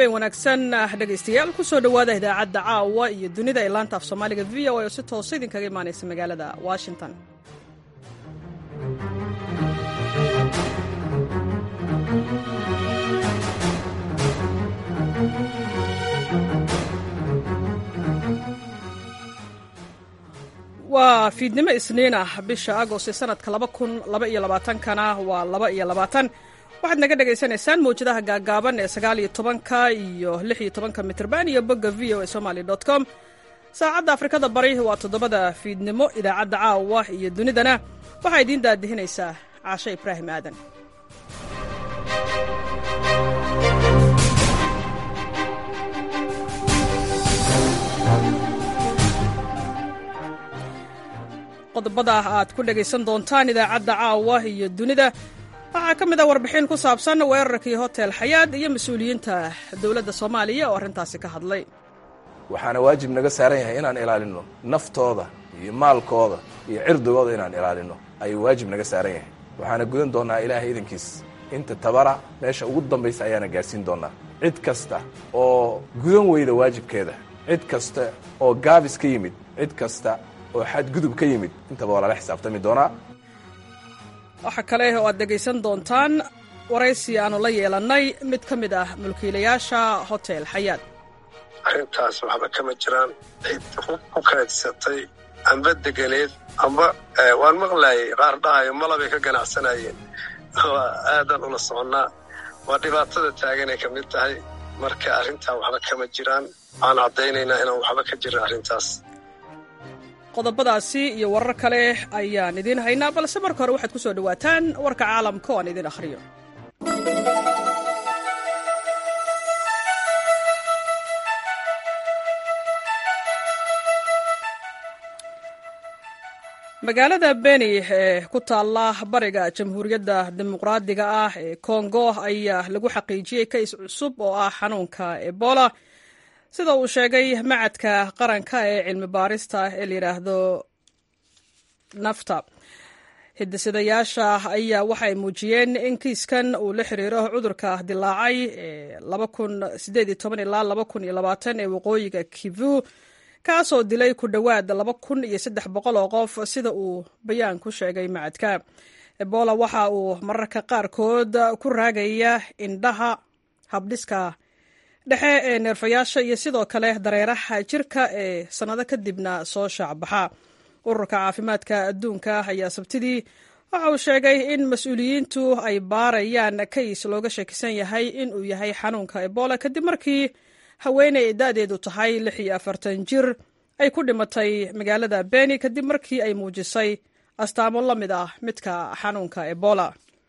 habeen wanaagsan dhegaystayaal kusoo dhowaada idaacadda caawa iyo dunida ee laanta af soomaaliga v o a oo si toosa idinkaga imaanaysa magaalada washington waa fiidnimo isniin ah bisha agost ee sanadka kana waa laba iyo labaatan waxaad naga dhagaysanaysaan mawjadaha gaagaaban ee sagaal iyo tobanka iyo lix iyo tobanka mitrban iyo bogga v o a somaly com saacadda afrikada bari waa toddobada fiidnimo idaacadda caawa iyo dunidana waxaa idiin daadihinaysaa caashe ibraahim aadan qodobada aad ku dhagaysan doontaan idaacadda caawa iyo dunida waxaa ka mid ah warbixin ku saabsan weerarkii hotel xayaad iyo mas-uuliyiinta dowladda soomaaliya oo arrintaasi ka hadlay waxaana waajib naga saaran yahay inaan ilaalinno naftooda iyo maalkooda iyo cirdigooda inaan ilaalinno ayuu waajib naga saaran yahay waxaana gudan doonnaa ilaahay idankiis inta tabara meesha ugu dambaysa ayaana gaadhsiin doonnaa cid kasta oo gudan weyda waajibkeeda cid kasta oo gaabis ka yimid cid kasta oo xadgudub ka yimid intaba waa lala xisaabtami doonaa waxaa kale oo aad dhegaysan doontaan waraysi aanu la yeelannay mid ka mid ah mulkiilayaasha hotel xayaad arrintaas waxba kama jiraan cid ku kaydsatay amba deganeed amba waan maqlaayay qaar dhahayo malabay ka ganacsanayeen waa aadan ula soconnaa waa dhibaatada taaganay ka mid tahay marka arrintaa waxba kama jiraan waxaan caddaynaynaa inaan waxba ka jirin arrintaas qodobadaasi iyo warar kale ayaan idiin haynaa balse marka hore waxaad ku soo dhowaataan warka caalamka oo aan idin akhriyo magaalada beni ee ku taalla bariga jamhuuriyadda dimuqraadiga ah ee kongo ayaa lagu xaqiijiyey kays cusub oo ah xanuunka ebola sida uu sheegay macadka qaranka ee cilmi baarista ee layidhaahdo nafta hidisidayaasha ayaa waxay muujiyeen in kiiskan uu la xiriiro cudurka dilaacay ilaa ee waqooyiga kivu kaasoo dilay ku dhowaad oo qof sida uu bayaan ku sheegay macadka ebola waxa uu mararka qaarkood ku raagaya indhaha habdhiska dhexe ee neerfayaasha iyo sidoo kale dareeraha jirka ee sannado kadibna soo shaacbaxa ururka caafimaadka adduunka ayaa sabtidii waxa uu sheegay in mas-uuliyiintu ay baarayaan kays looga shakisan yahay in uu yahay xanuunka ebola kadib markii haweeney da-deedu tahay lix iyo afartan jir ay ku dhimatay magaalada beni kadib markii ay muujisay astaamo la mid ah midka xanuunka ebola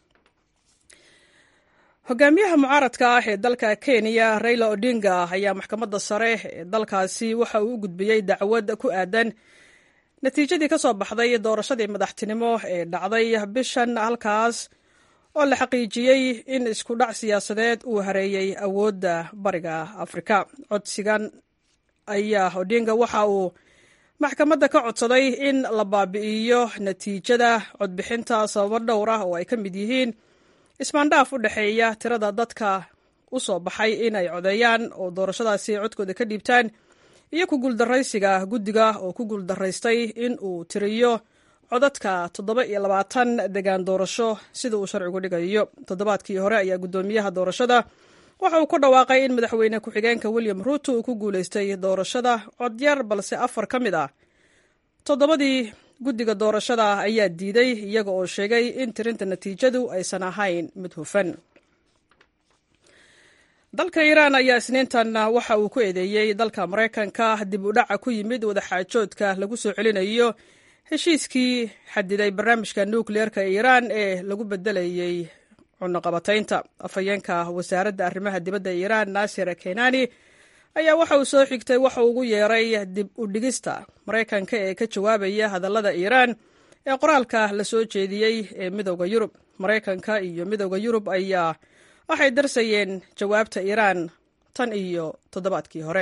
hogaamiyaha mucaaradka ah ee dalka kenya raila odinga ayaa maxkamadda sare ee dalkaasi waxa uu u gudbiyey dacwad ku aadan natiijadii ka soo baxday doorashadii madaxtinimo ee dhacday bishan halkaas oo la xaqiijiyey in isku dhac siyaasadeed uu hareeyey awoodda bariga afrika codsigan ayaa odinga waxa uu maxkamadda ka codsaday in la baabi'iyo natiijada codbixinta sababo dhowr ah oo ay ka mid yihiin ismaandhaaf u dhexeeya tirada dadka u soo baxay inay codeeyaan oo doorashadaasi codkooda ka dhiibtaan iyo ku guuldaraysiga guddiga oo ku guuldaraystay in uu tiriyo codadka toddoba iyo labaatan degaan doorasho sida uu sharcigu dhigayo toddobaadkii hore ayaa guddoomiyaha doorashada waxa uu ku dhawaaqay in madaxweyne ku-xigeenka william ruuto uu ku guulaystay doorashada codyar balse afar ka mid ah toddobadii guddiga doorashada ayaa diiday iyaga oo sheegay in tirinta natiijadu aysan ahayn mid hufan dalka iiraan ayaa isniintan waxa uu ku eedeeyey dalka maraykanka dib u dhaca ku yimid wadaxaajoodka lagu soo celinayo heshiiskii xadiday barnaamijka nukliyeerka iiraan ee lagu bedelayey cunaqabataynta afhayeenka wasaaradda arrimaha dibadda iiraan naasir kenani ayaa waxa uu soo xigtay waxa uu ugu yeeray dib u dhigista maraykanka ee ka jawaabaya hadallada iiraan ee qoraalka la soo jeediyey ee midowda yurub maraykanka iyo midowda yurub ayaa waxay darsayeen jawaabta iiraan tan iyo toddobaadkii hore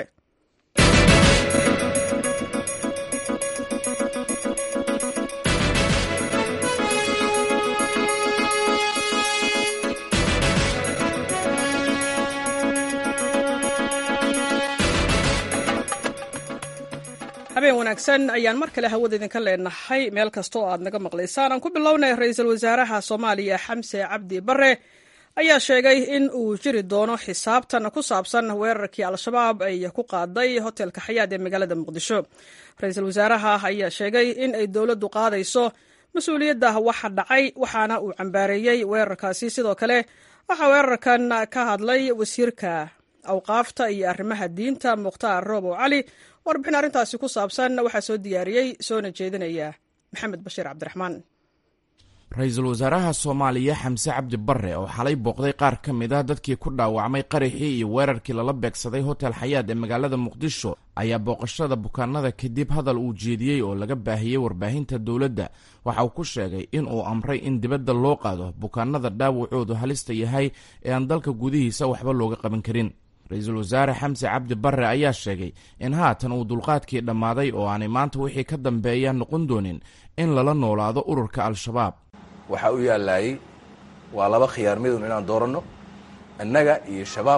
habeen wanaagsan ayaan mar kale hawada idinka leenahay meel kasta oo aad naga maqlaysaan aan ku bilownay ra-iisul wasaaraha soomaaliya xamse cabdi bare ayaa sheegay in uu jiri doono xisaabtan ku saabsan weerarkii al-shabaab ay ku qaaday hotelka xayaad ee magaalada muqdisho ra-iisul wasaaraha ayaa sheegay in ay dowladdu qaadayso mas-uuliyadda waxa dhacay waxaana uu cambaareeyey weerarkaasi sidoo kale waxaa weerarkan ka hadlay wasiirka awqaafta iyo arrimaha diinta mukhtaar roobow cali warbixin arrintaasi ku saabsan waxaa soo diyaariyey soona jeedinaya maxamed bashiir cabdiraxmaan ra-iisul wasaaraha soomaaliya xamse cabdi bare oo xalay booqday qaar ka mid ah dadkii ku dhaawacmay qaraxii iyo weerarkii lala beegsaday hotel xayaad ee magaalada muqdisho ayaa booqashada bukaanada kadib hadal uu jeediyey oo laga baahiyey warbaahinta dowladda waxa uu ku sheegay in uu amray in dibadda loo qaado bukaanada dhaawacoodu halista yahay ee aan dalka gudihiisa waxba looga qaban karin ra-iisul wasaare xamse cabdi bare ayaa sheegay in haatan uu dulqaadkii dhammaaday oo aanay maanta wixii ka dambeeya noqon doonin in lala noolaado ururka al-shabaab waxaa u yaallaayey waa laba khiyaar midun inaan dooranno annaga iyo shabaab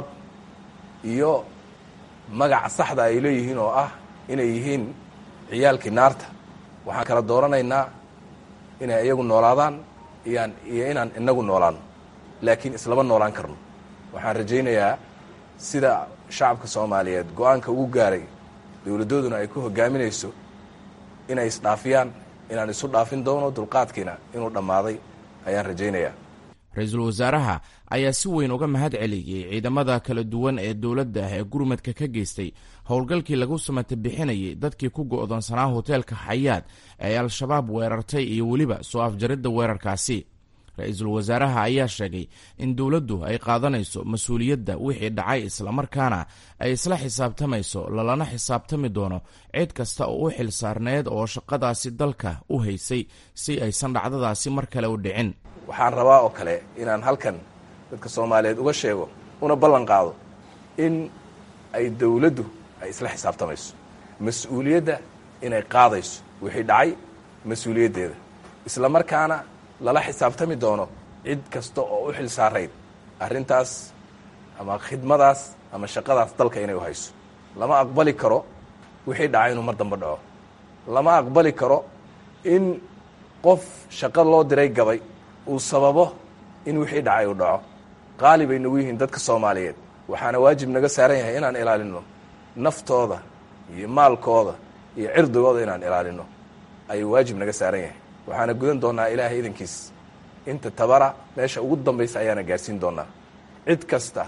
iyo magaca saxda ay leeyihiin oo ah inay yihiin ciyaalkii naarta waxaan kala dooranaynaa inay iyagu noolaadaan iyaan iyo inaan inagu noolaano laakiin islama noolaan karno waxaan rajaynayaa sida shacabka soomaaliyeed go-aanka ugu gaaray dowladdooduna ay ku hogaaminayso inay isdhaafiyaan inaan isu dhaafin doono dulqaadkiina inuu dhammaaday ayaan rajaynayaa ra-iisul wasaaraha ayaa si weyn uga mahad celiyey ciidamada kala duwan ee dowladda ee gurmadka ka geystay howlgalkii lagu samata bixinayay dadkii ku go'doonsanaa hoteelka xayaad ee al-shabaab weerartay iyo weliba soo afjaridda weerarkaasi ra-iisul wasaaraha ayaa sheegay in dowladdu ay qaadanayso mas-uuliyadda wixii dhacay islamarkaana ay isla xisaabtamayso lalana xisaabtami doono cid kasta oo u xil saarneed oo shaqadaasi dalka u haysay si aysan dhacdadaasi mar kale u dhicin waxaan rabaa oo kale inaan halkan dadka soomaaliyeed uga sheego una ballan qaado in ay dowladdu ay isla xisaabtamayso mas-uuliyadda inay qaadayso wixii dhacay mas-uuliyaddeeda islamarkaana lala xisaabtami doono cid kasta oo u xil saarayd arrintaas ama khidmadaas ama shaqadaas dalka inay u hayso lama aqbali karo wixii dhacay inuu mar dambe dhaco lama aqbali karo in qof shaqo loo diray gabay uu sababo in wixii dhacay uu dhaco qaali bay nagu yihiin dadka soomaaliyeed waxaana waajib naga saaran yahay inaan ilaalino naftooda iyo maalkooda iyo cirdigooda inaan ilaalino ayuu waajib naga saaran yahay waxaana gudan doonnaa ilaahay idankiis inta tabara meesha ugu dambaysa ayaana gaadhsiin doonnaa cid kasta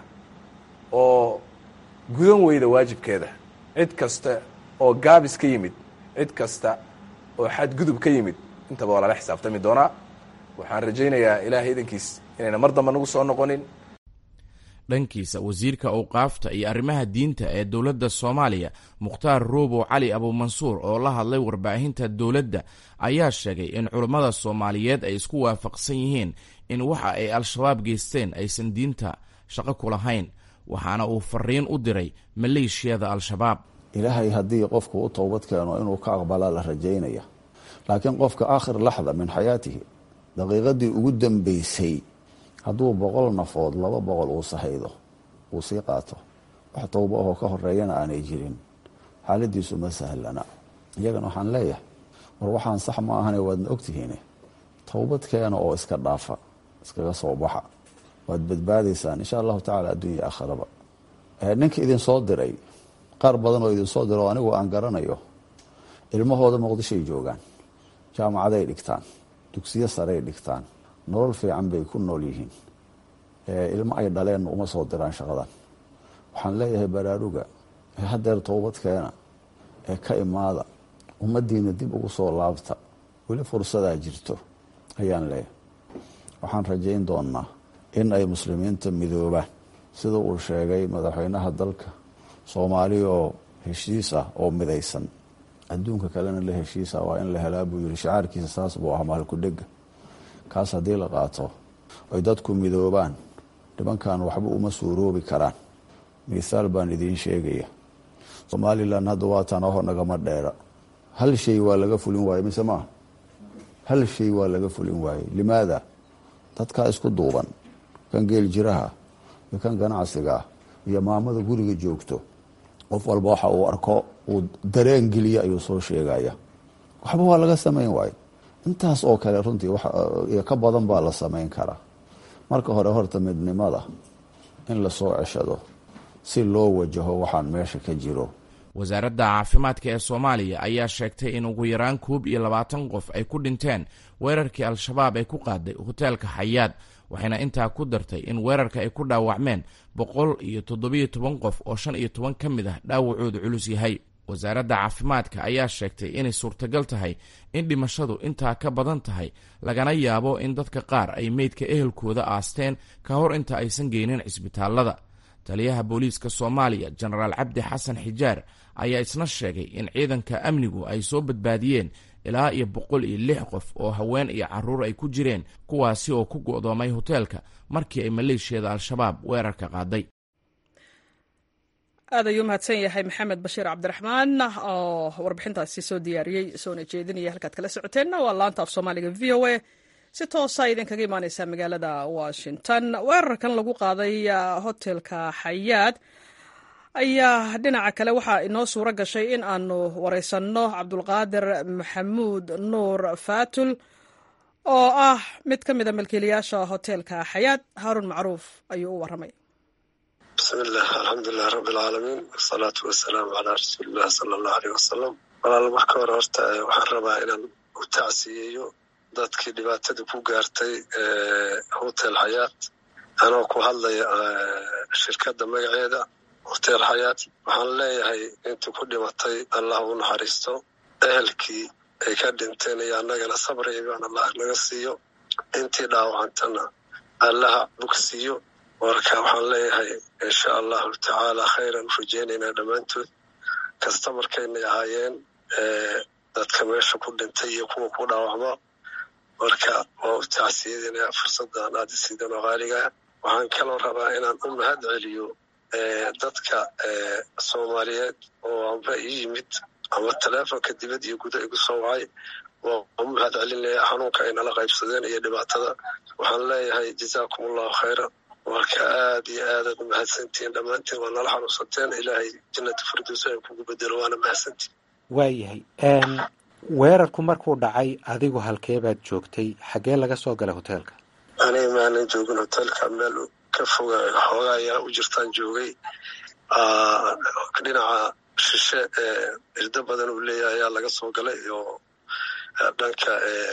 oo gudan weyda waajibkeeda cid kasta oo gaabis ka yimid cid kasta oo xadgudub ka yimid intaba waa lala xisaabtami doonaa waxaan rajaynayaa ilaahay idankiis inayna mar damba nagu soo noqonin dhankiisa wasiirka awqaafta iyo arrimaha diinta ee dowladda soomaaliya mukhtaar roobow cali abuumansuur oo la hadlay warbaahinta dowladda ayaa sheegay in culammada soomaaliyeed ay isku waafaqsan yihiin in waxa ay al-shabaab geysteen aysan diinta shaqo ku lahayn waxaana uu fariin u diray maleeshiyada al-shabaab ilaahay haddii qofku u towbad keeno inuu ka aqbalaa la rajaynaya laakiin qofka aakhir laxda min xayaatihi daqiiqadii ugu dambeysay hadduu boqol nafood laba boqol uu sahaydo uu sii qaato wax towbo ahoo ka horeeyana aanay jirin xaaladiisu ma sahlana iyagana waxaan leeyahay war waxaan sax ma ahane waadna ogtihiin towbad keena oo iska dhaafa iskaga soo baxa waad badbaadaysaan insha allahu tacala adduunya aakharaba ninka idinsoo diray qaar badan oo idinsoo dira oo anigu aan garanayo ilmahooda muqdishoay joogaan jaamacaday dhigtaan dugsiyo saray dhigtaan nolol fiican bay ku nool yihiin ilmo ay dhaleenna uma soo diraan shaqadan waxaan leeyahay baraaruga ee hadeer towbad keena ee ka imaada ummaddiina dib ugu soo laabta weli fursadaa jirto ayaan leeyahay waxaan rajayn doonaa in ay muslimiinta midoobaan sida uu sheegay madaxweynaha dalka soomaali oo heshiis ah oo midaysan adduunka kalena la heshiisa waa in la helaa buu yiri shacaarkiisa saas buu ah maalkudhega kaas haddii la qaato ay dadku midoobaan nimankan waxba uma suuroobi karaan mithaal baan idiin sheegaya somalilan hadda waatan aho nagama dheera hal shay waa laga fulin waaye mise maaha hal shay waa laga fulin waaye limaada dadkaa isku duuban kan geel jiraha iyo kan ganacsiga iyo maamada guriga joogto qof walba waxa uu arko uu dareen geliya ayuu soo sheegaya waxba waa laga samayn waayo intaas oo kale runtii iyo ka badan baa la samayn karaa marka hore horta midnimada in lasoo ceshado si loo wajaho waxaan meesha ka jiro wasaaradda caafimaadka ee soomaaliya ayaa sheegtay in ugu yaraan koob iyo labaatan qof ay ku dhinteen weerarkii al-shabaab ay ku qaaday hoteelka xayaad waxayna intaa ku dartay in weerarka ay ku dhaawacmeen boqol iyo toddobiyo toban qof oo shan iyo toban ka mid ah dhaawacoodu culus yahay wasaaradda caafimaadka ayaa sheegtay inay suurtagal tahay in dhimashadu intaa ka badan tahay lagana yaabo in dadka qaar ay meydka ehelkooda aasteen ka hor inta aysan geynin cisbitaallada taliyaha booliiska soomaaliya jenaraal cabdi xasan xijaar ayaa isna sheegay in ciidanka amnigu ay soo badbaadiyeen ilaa iyo boqol iyo lix qof oo haween iyo caruur ay ku jireen kuwaasi oo ku go'doomay hoteelka markii ay maleeshiyada al-shabaab weerarka qaaday aad ayuu mahadsan yahay maxamed bashiir cabdiraxmaan oo warbixintaasi soo diyaariyey soona jeedinaya halkaad kala socoteenna waa laanta af soomaaliga v o a si toosa idinkaga imaaneysa magaalada washington weerarkan lagu qaaday hotelka xayaad ayaa dhinaca kale waxaa inoo suuro gashay in aanu wareysanno cabdulqaadir maxamuud nuur faatul oo ah mid ka mida milkiilayaasha hotelka xayaad haaruun macruuf ayuu u waramay bismillaah alxamdulilah rabbi alcaalamiin wasalaatu wasalaamu calaa rasuulillahi sala allahu aleyh wasalam walaal marka hore horta waxaan rabaa inaan u tacsiyeeyo dadkii dhibaatada ku gaartay hotel xayaat anoo ku hadlaya shirkadda magaceeda hotel xayaat waxaan leeyahay intii ku dhimatay allah u naxariisto ehelkii ay ka dhinteen iyo annagana sabri ibaan allah naga siiyo intii dhaawacantana allaha bogsiiyo marka waxaan leeyahay insha allahu tacaala khayran u rajeynaynaa dhammaantood kasta markaynay ahaayeen dadka meesha ku dhintay iyo kuwa ku dhaawacma marka waa u tacsiyadinaya fursaddan aad isiidan oo qaaligaa waxaan kaloo rabaa inaan u mahad celiyo dadka soomaaliyeed oo amba ii yimid ama teleefonka dibad iyo guda igu soo wacay waa u mahad celinaya xanuunka ay nala qaybsadeen iyo dhibaatada waxaan leeyahay jazaakum allahu khayra marka aad iyo aadaad u mahadsantihiin dhammaantiin waa nala xanuunsateen ilaahay jannata firdows ay kugu bedelo waana mahadsantihin waayahay weerarku markuu dhacay adigu halkee baad joogtay xaggee laga soo galay hoteelka aniga maanan joogin hoteelka meel ka foga xoogaa ayaa u jirtaan joogay dhinaca shishe ee irdo badan uu leeyahay ayaa laga soo galay oo dhanka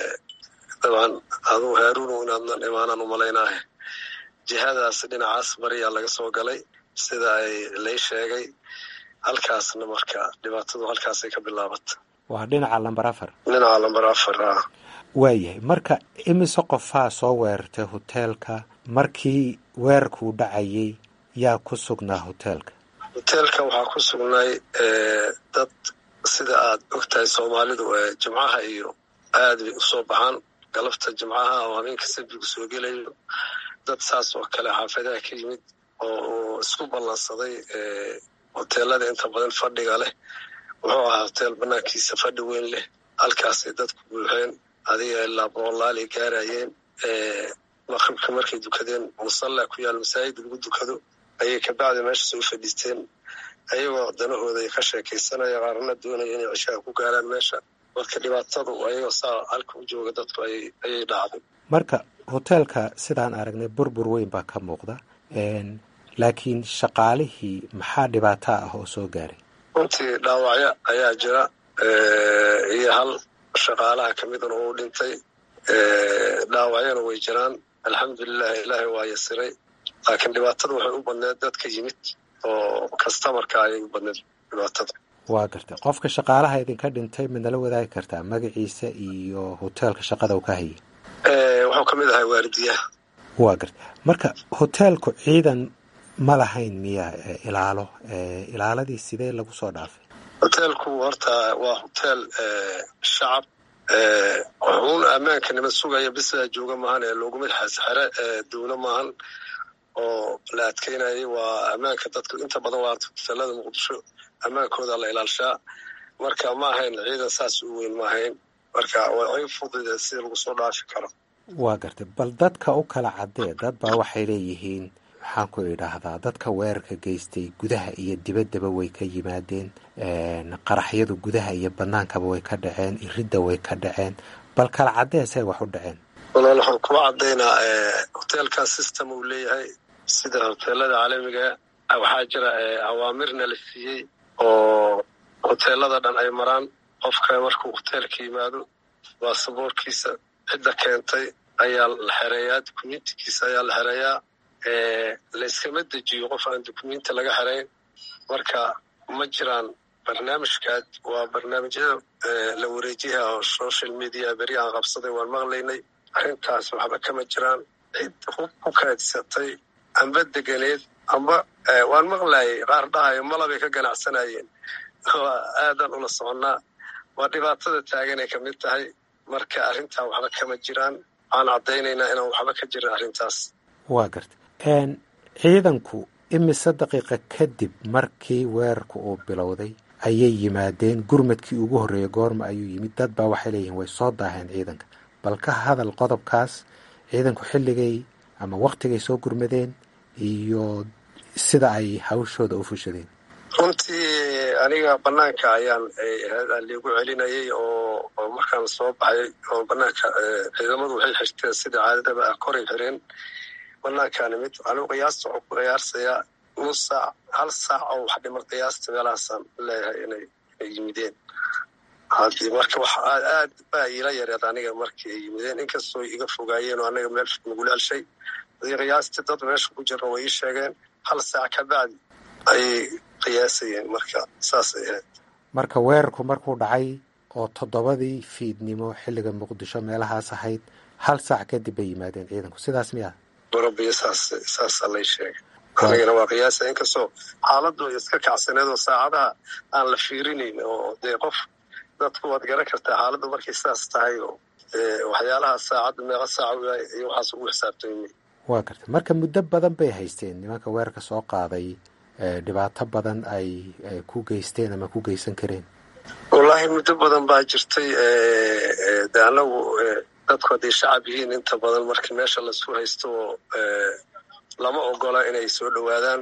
dabcan adugu haaruunu inaadnan imaanaan u malaynaahe jihadaas dhinacaas bariyaa laga soo galay sida ay lay sheegay halkaasna marka dhibaatadu halkaasay ka bilaabata waa dhinaca lamber afar dhinaca lamber afar ah waayahay marka imise qofaa soo weerartay hoteelka markii weerarkuu dhacayay yaa ku sugnaa hoteelka hoteelka waxaa ku sugnay dad sida aad og tahay soomaalidu jimcaha iyo aad bay usoo baxaan galabta jimcaha oo habeenka sabbigu soo gelayo dad saas oo kale xaafadaha ka yimid oo isku ballansaday hoteelada inta badan fadhiga leh wuxuu ahaa hoteel banaankiisa fadhi weyn leh halkaasay dadku buuxeen adiga ilaa boqolaal ay gaarayeen maqribka markay dukadeen musalla ku yaal masaajid lagu dukado ayay kabacdi meesha soo fadhiisteen ayagoo danahooda ay ka sheekaysanaya qaarna doonaya inay cishaha ku gaaraan meesha marka dhibaatadu ayagoo saa halka u jooga dadku ayay dhacday marka hoteelka sidaan aragnay burbur weyn baa ka muuqda laakiin shaqaalihii maxaa dhibaato ah oo soo gaaray runtii dhaawacyo ayaa jira iyo hal shaqaalaha ka midana uu dhintay dhaawacyana way jiraan alxamdulilah ilaahay waa yasiray laakiin dhibaatada waxay u badneed dadka yimid oo kastamarka ayay u badneed dhibaatada waa gartay qofka shaqaalaha idinka dhintay midnala wadaagi kartaa magaciisa iyo hoteelka shaqada uu ka hayay wuxuu ka mid ahay waaridiyaha waa gartay marka hoteelku ciidan ma lahayn miya ilaalo ilaaladii sidee lagu soo dhaafay hoteelku horta waa hoteel shacab wuxuun ammaanka nima sugaya bisaa jooga maahan ee looguma xere dowlo maahan oo la adkeynayay waa ammaanka dadku inta badan waa hoteelada muqdisho ammaankooda la ilaalshaa marka ma ahayn ciidan saas u weyn ma ahayn marka way fudud sida lagu soo dhaafi karo waa gartay bal dadka u kala caddee dad baa waxay leeyihiin maxaan ku idhaahdaa dadka weerarka geystay gudaha iyo dibaddaba way ka yimaadeen qaraxyadu gudaha iyo bannaankaba way ka dhaceen iridda way ka dhaceen bal kala caddeesay wax u dhaceen walaal waxaan kuwa caddaynaa hoteelkan system uu leeyahay sida hoteelada caalamiga waxaa jira awaamirna la siiyey oo hoteelada dhan ay maraan qofka markuu hoteelka yimaado baasaboorkiisa cidda keentay ayaa la xereeyaa dukumentikiisa ayaa la xereeyaa layskama dejiyo qof aan dukumenti laga xerayn marka ma jiraan barnaamijkaad waa barnaamijyada la wareejiyaha oo social media beri aan qabsaday waan maqlaynay arrintaas waxba kama jiraan cid hub ku kaadsatay amba deganeed amba waan maqlayay qaar dhahayo malabay ka ganacsanayeen waa aadan ula soconnaa waa dhibaatada taaganay ka mid tahay marka arrintaa waxba kama jiraan waxaan caddaynaynaa inaan waxba ka jirin arrintaas waa garta ciidanku imise daqiiqa kadib markii weerarku uu bilowday ayay yimaadeen gurmadkii ugu horreeyey goorma ayuu yimid dad baa waxay leeyihiin way soo daaheen ciidanka bal ka hadal qodobkaas ciidanku xilligay ama wakhtigay soo gurmadeen iyo sida ay hawshooda u fushadeen runtii aniga banaanka ayaan liigu celinayay oo markaan soo baxay oo banaanka ciidamadu waxay xirteen sida caadadaba ah koray xireen banaankaani mid anigu qiyaasta waxuu ku qiyaarsayaa nus saac hal saac oo wax dhimar qiyaasta meelahaasaan leeyahay inay yimideen haddii marka wax aad baa iila yareed aniga markii ay yimideen inkastoo iga fogaayeen oo anaga meel nagula helshay hadii qiyaastii dad meesha ku jira way ii sheegeen hal saac ka bacdi ayay qiyaasayeen marka saasay ahayd marka weerarku markuu dhacay oo toddobadii fiidnimo xilliga muqdisho meelahaas ahayd hal saac kadib bay yimaadeen ciidanku sidaas miya barabiyo saas saasaa lay sheegay anigana waa qiyaasa inkastoo xaaladdu iska kacsaneed oo saacadaha aan la fiirinayn oo dee qof dadku waad garan kartaa xaaladdu markay saas tahay oo waxyaalaha saacadda meeqa saaca iyo waxaas ugu xisaabtooyay waa garta marka muddo badan bay haysteen nimanka weerarka soo qaaday dhibaato badan ay ku geysteen ama ku geysan kareen wallaahi muddo badan baa jirtay de anagu dadku hadday shacab yihiin inta badan markii meesha lasu haysto oo lama ogola inay soo dhowaadaan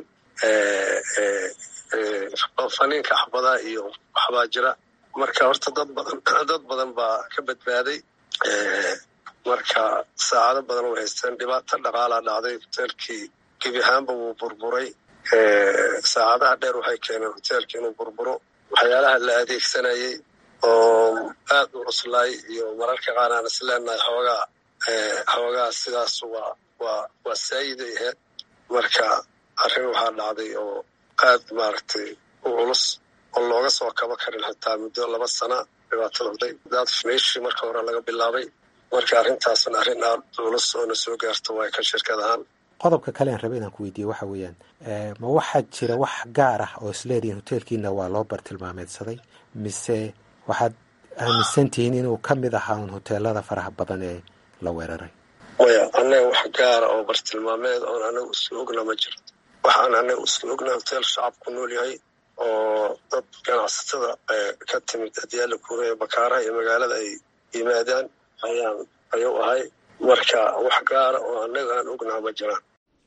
faniinka axbadaa iyo waxbaa jira marka horta dad badan dad badan baa ka badbaaday marka saacado badan way haysteen dhibaato dhaqaalaa dhacday hoteelkii gebi ahaanba wuu burburay saacadaha dheer waxay keeneen hoteelka inuu burburo waxyaalaha la adeegsanayay oo aad u cuslaay iyo mararka qaar aan is leenahay xoogaa xoogaa sidaas waa waa waa saayiday ahayd marka arrin waxaa dhacday oo aad maaragtay u culus oo looga soo kabo karin xitaa muddo laba sana dhibaatada hday daad meeshii marka hore laga bilaabay marka arrintaasna arrin aad culus oo na soo gaarto waa ka shirkad ahaan qodobka kale aan raba inaan ku weydiiye waxa weeyaan ma waxaa jira wax gaar ah oo isleedihiin hoteelkiina waa loo bartilmaameedsaday mise waxaad aaminsan tihiin inuu ka mid ahaa un hoteelada faraha badan ee la weeraray maya annaga wax gaara oo bartilmaameed oon anaga isla ogna ma jirto waxaan anaga isla ogna hoteel shacab ku nool yahay oo dad ganacsatada ka timid adyaala kuuraya bakaaraha iyo magaalada ay yimaadaan ayaan ayuu ahay marka wax gaara oo annaga aan ognaha ma jiraan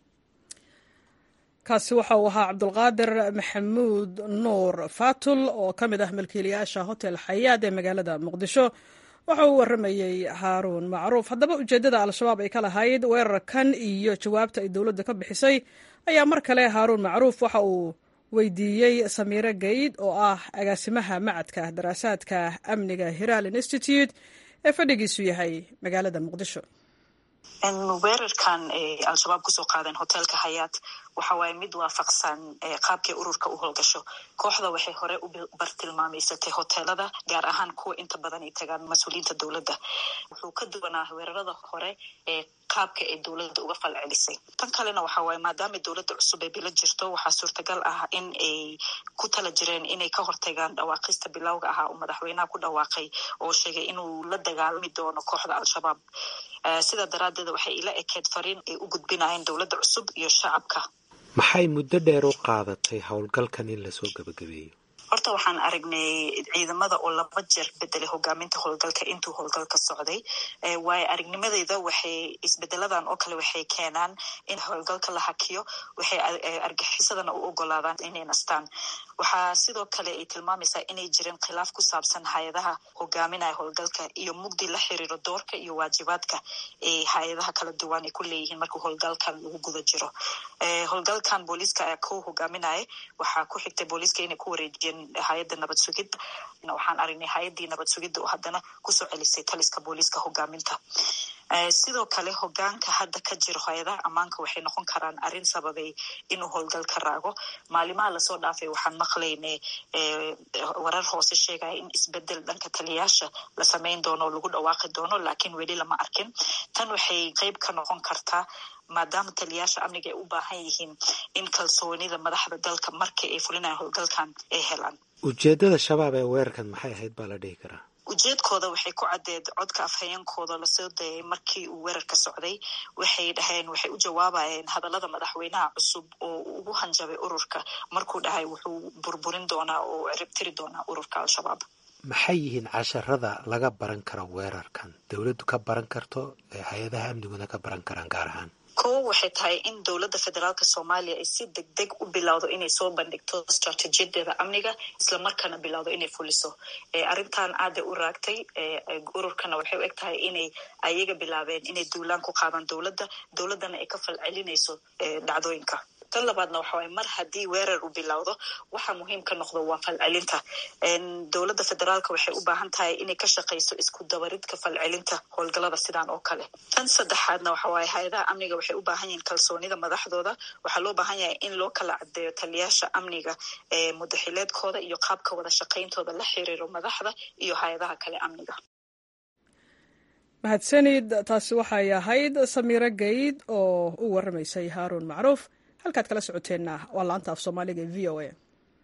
kaasi waxa uu ahaa cabdulqaadir maxamuud nuur faatul oo ka mid ah milkiilayaasha hotel xayaad ee magaalada muqdisho waxa uu waramayey haaruun macruuf haddaba ujeeddada al-shabaab ay ka lahayd weerarkan iyo jawaabta ay dowladda ka bixisay ayaa mar kale haaruun macruuf waxa uu weydiiyey samiire gayd oo ah agaasimaha macadka daraasaadka amniga hiraal institute ee fadhigiisu yahay magaalada muqdisho weerarkan al-shabaab kusoo qaadeen hoteelka hayaat waxa waaye mid waafaqsan qaabkay ururka u howlgasho kooxda waxay hore u bartilmaameysatay hoteelada gaar ahaan kuwa inta badan ay tagaan mas-uuliyiinta dowladda wuxuu ka duwanaa weerarada hore ee qaabka ay dowladda uga falcelisay tan kalena waxa waaye maadaama dowladda cusub ay bilo jirto waxaa suurtagal ah in ay ku tala jireen inay ka hortagaan dhawaaqista bilowga ahaa uu madaxweynaha ku dhawaaqay oo sheegay inuu la dagaalami doono kooxda al-shabaab sidaa daraaddeed waxay ila ekeed fariin ay u gudbinayeen dowladda cusub iyo shacabka maxay muddo dheer u qaadatay howlgalkan in lasoo gebagabeeyo horta horta waxaan aragnay ciidamada oo laba jeer bedelay hogaaminta howlgalka intuu howlgalka socday waayo aragnimadeyda waxay isbedeladan oo kale waxay keenaan in howlgalka la hakiyo waxay argaxisadana u ogolaadaan inay nastaan waxaa sidoo kale ay tilmaamaysaa inay jireen khilaaf ku saabsan hay-adaha hogaaminaya howlgalka iyo mugdi la xiriiro doorka iyo waajibaadka ee hay-adaha kala duwan ay ku leeyihiin marka howlgalkan lagu guda jiro howlgalkan booliiska ayaa ku hogaaminaya waxaa ku xigtay booliiska inay ku wareejiyeen hay-adda nabad sugidda waxaan aragnay hay-addii nabad sugidda oo haddana kusoo celisay taliska booliiska hogaaminta sidoo kale hogaanka hadda ka jiro hay-adaha ammaanka waxay noqon karaan arrin sababay inuu howlgalka raago maalimaha lasoo dhaafay waxaan maqlaynay warar hoose sheegaya in isbedel dhanka taliyaasha la samayn doono oo lagu dhawaaqi doono laakiin weli lama arkin tan waxay qeyb ka noqon kartaa maadaama taliyaasha amniga ay u baahan yihiin in kalsoonida madaxda dalka markii ay fulinayan howlgalkan ay helaan ujeedada shabaab ee weerarkan maxay ahayd baa la dhihi karaa ujeedkooda waxay ku caddeed codka afhayeenkooda lasoo dayay markii uu weerarka socday waxay dhaheen waxay u jawaabayeen hadallada madaxweynaha cusub oo ugu hanjabay ururka markuu dhahay wuxuu burburin doonaa oo ciribtiri doonaa ururka al-shabaab maxay yihiin casharada laga baran karo weerarkan dowladdu ka baran karto ee hay-adaha amniguna ka baran karaan gaar ahaan kowo waxay tahay in dowladda federaalka soomaaliya ay si deg deg u bilowdo inay soo bandhigto istraatiijiyadeeda amniga islamarkaana bilowdo inay fuliso arrintan aada u raagtay ururkana waxay u eg tahay inay ayaga bilaabeen inay duulaan ku qaadaan dowladda dowladdana ay ka falcelinayso dhacdooyinka tan labaadna waxa waye mar haddii weerar uu bilowdo waxa muhiim ka noqdo waa falcelinta dowladda federaalka waxay u baahan tahay inay ka shaqayso isku dabaridka falcelinta howlgalada sidaan oo kale tan saddexaadna waxa waaye hay-adaha amniga waxay u baahan yihiin kalsoonida madaxdooda waxaa loo baahan yahay in loo kala caddeeyo taliyaasha amniga ee mudaxileedkooda iyo qaabka wada shaqayntooda la xiriiro madaxda iyo hay-adaha kale amniga mahadsanid taasi waxay ahayd samiiro gayd oo u waramaysay haaruun macruuf halkaad kala socoteenna waa laanta af soomaaliga ee v o a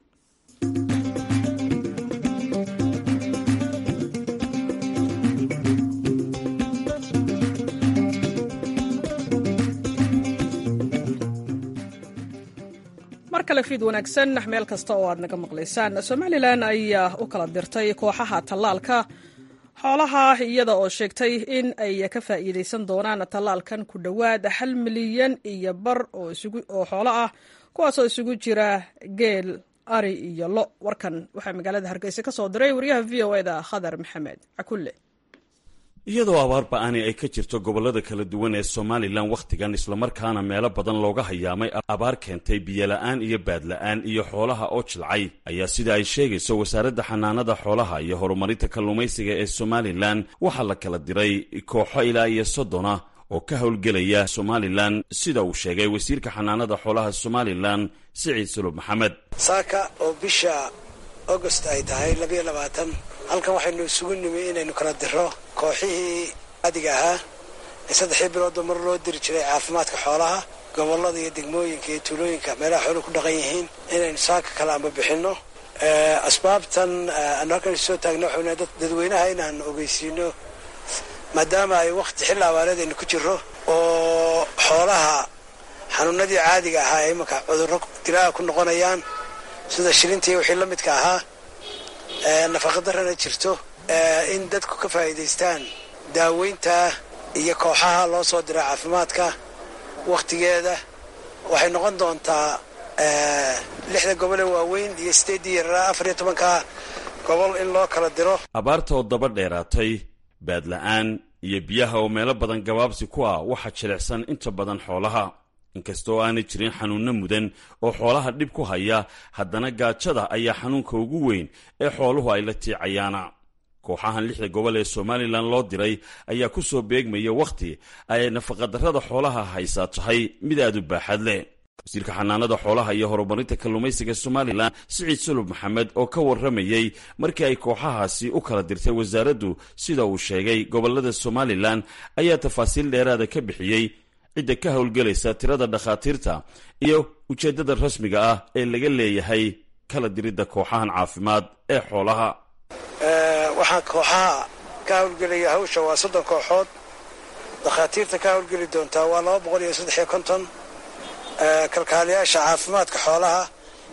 mar kale fiid wanaagsan meel kasta oo aad naga maqlaysaan somalilan ayaa u kala dirtay kooxaha tallaalka xoolaha iyada oo sheegtay in ay ka faa'iidaysan doonaan tallaalkan ku dhowaad hal milyan iyo bar oo xoolo ah kuwaasoo isugu jira geel ari iyo lo warkan waxaa magaalada hargeysa ka soo diray wariyaha v o eda khadar maxamed cakulle iyadoo abaar ba-ani ay ka jirto gobollada kala duwan ee somalilan wakhtigan islamarkaana meelo badan looga hayaamay abaar keentay biyola'aan iyo baadla'aan iyo xoolaha oo jilcay ayaa sida ay sheegayso wasaaradda xanaanada xoolaha iyo horumarinta kalluumaysiga ee somalilan waxaa la kala diray kooxo ilaa iyo soddona oo ka howlgelaya somalilan sida uu sheegay wasiirka xanaanada xoolaha somalilan siciid sulub maxamed saaka oo bisha agost ay tahay labayo labaatan halkan waxaynu isugu nimi inaynu kala diro kooxihii adiga ahaa ee saddexdii biloodba mar loo diri jiray caafimaadka xoolaha gobollada iyo degmooyinka iyo tuulooyinka meelaha xooluhu ku dhaqan yihiin inaynu saaka kala amba bixinno asbaabtan aanu halkan soo taagna waxayna dadweynaha inaan ogeysiino maadaama ay wakhti xilli abaareed aynu ku jirro oo xoolaha xanuunadii caadiga ahaa ay imanka cudurro dilaaha ku noqonayaan sida shilintii wixii la midka ahaa nafaqadarrana jirto in dadku ka faa'iidaystaan daaweynta iyo kooxaha loo soo dira caafimaadka wakhtigeeda waxay noqon doontaa lixda gobole waaweyn iyo sideeddii yaraa afar iyo tobanka gobol in loo kala diro abaarta oo daba dheeraatay baadla'aan iyo biyaha oo meelo badan gabaabsi ku ah waxaa jilicsan inta badan xoolaha inkastoo aanay jirin xanuunno mudan oo xoolaha dhib ku haya haddana gaajada ayaa xanuunka ugu weyn ee xooluhu ay la tiicayaana kooxahan lixda gobol ee somalilan loo diray ayaa ku soo beegmaya wakhti ay nafaqadarrada xoolaha haysaa tahay mid aad u baaxad leh wasiirka xanaanada xoolaha iyo horumarinta kalluumaysiga somalilan siciid sulub maxamed oo ka warramayey markii ay kooxahaasi u kala dirtay wasaaraddu sida uu sheegay gobollada somalilan ayaa tafaasiil dheeraada ka bixiyey cidda ka howlgelaysa tirada dhakhaatiirta iyo ujeeddada rasmiga ah ee laga leeyahay kala diridda kooxahan caafimaad ee xoolaha waxaa kooxaha ka howlgelaya hawsha waa soddon kooxood dhakhaatiirta ka howlgeli doontaa waa laba boqol iyo saddex iyo konton kalkaaliyaasha caafimaadka xoolaha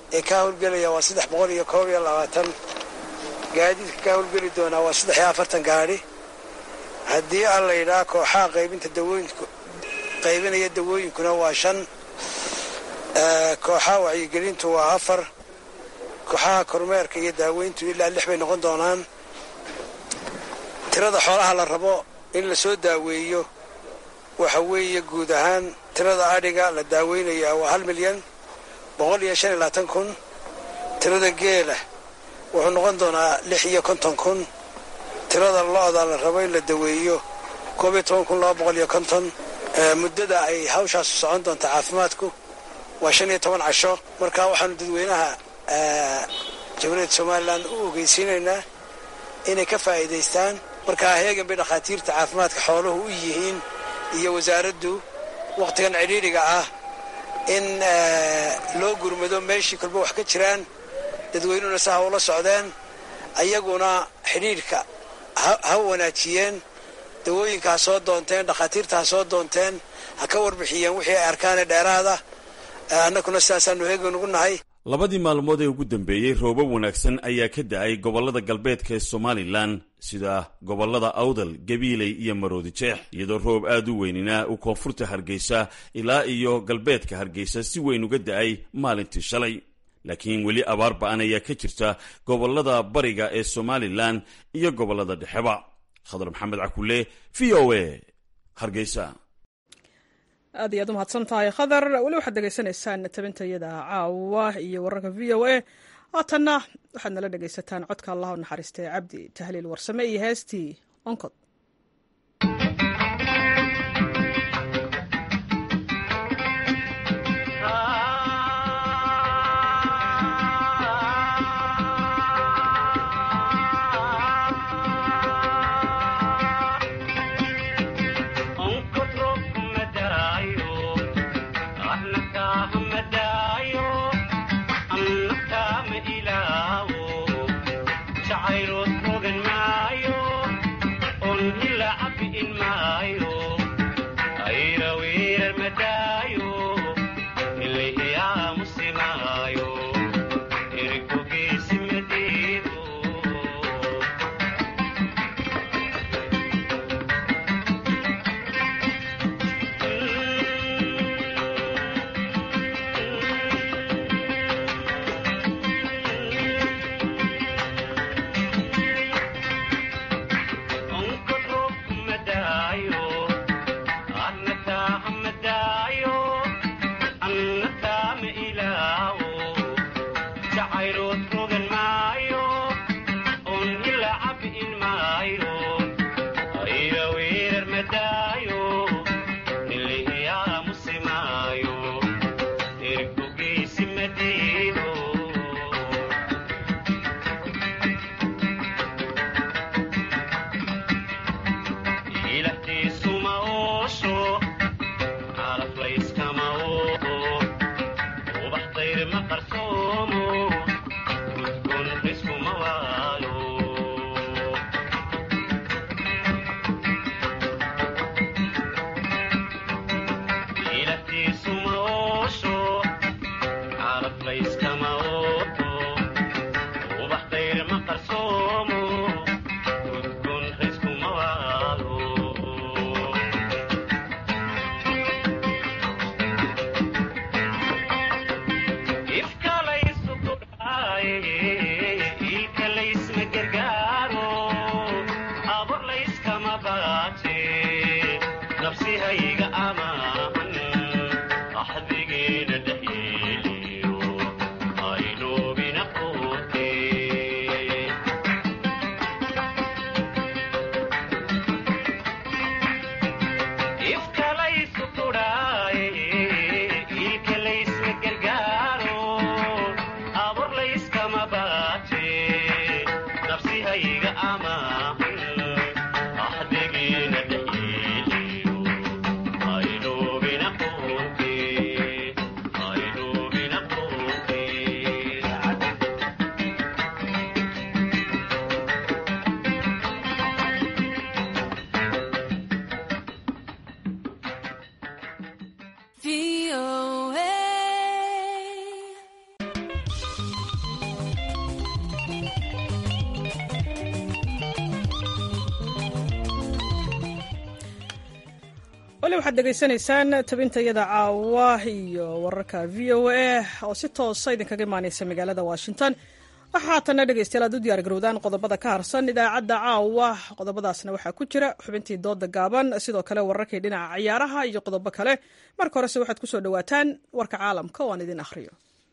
ee ka howlgelaya waa saddex boqol iyo koob iyo labaatan gaadiidka ka howlgeli doonaa waa saddex iyo afartan gaadhi haddii aan la yidhaha kooxaha qaybinta dawooyinku qaybinaya dawooyinkuna waa shan kooxaha wacyigelintu waa afar kooxaha kormeerka iyo daaweyntu ilaa lix bay noqon doonaan tirada xoolaha la rabo in la soo daaweeyo waxa weeye guud ahaan tirada adhiga la daaweynaya waa hal milyan boqol iyo shan iyo labaatan kun tirada geela wuxuu noqon doonaa lix iyo konton kun tirada lo-da la rabo in la daweeyo koob iyo toban kun laba boqol iyo konton muddada ay hawshaasu socon doonta caafimaadku waa shan iyo toban casho marka waxaanu dadweynaha jamhuuriyadda somalilan u ogeysiinaynaa inay ka faa'iidaystaan markaa heegan bay dhakhaatiirta caafimaadka xooluhu u yihiin iyo wasaaraddu wakhtigan cidhiidhiga ah in loo gurmado meeshii kolba wax ka jiraan dadweynuhuna si ha ula socdeen ayaguna xidhiidhka ha wanaajiyeen dawooyinka ha soo doonteen dhakhaatiirta ha soo doonteen ha ka warbixiyeen wixii ay arkaane dheeraada annaguna sidaasaanu heegan ugu nahay labadii maalmood ee ugu dambeeyey roobab wanaagsan ayaa ka da-ay gobollada galbeedka ee somalilan sida gobollada awdal gabiiley iyo maroodi jeex iyadoo roob aad u weynina uu koonfurta hargeysa ilaa iyo galbeedka hargeysa si weyn uga da-ay maalintii shalay laakiin weli abaar ba-an ayaa ka jirta gobollada bariga ee somalilan iyo gobollada dhexeba khadar maxamed cakule v o a hargeysa aad iyo aad u mahadsan tahay khadar weli waxaad degeysanaysaan tabintayada caawa iyo wararka v o a haatanna waxaad nala dhegaysataan codka allah u naxariistay cabdi tahliil warsame iyo heestii onkod wali waxaad dhegaysanaysaan tabintayada caawa iyo wararka v o a oo si toosa idinkaga imaaneysa magaalada washington waxaa haatanna dhegeystayaal aad u diyaar garowdaan qodobada ka harsan idaacadda caawa qodobadaasna waxaa ku jira xubintii dooda gaaban sidoo kale wararkii dhinaca ciyaaraha iyo qodobo kale marka horese waxaad kusoo dhawaataan warka caalamka oo aan idin akhriyo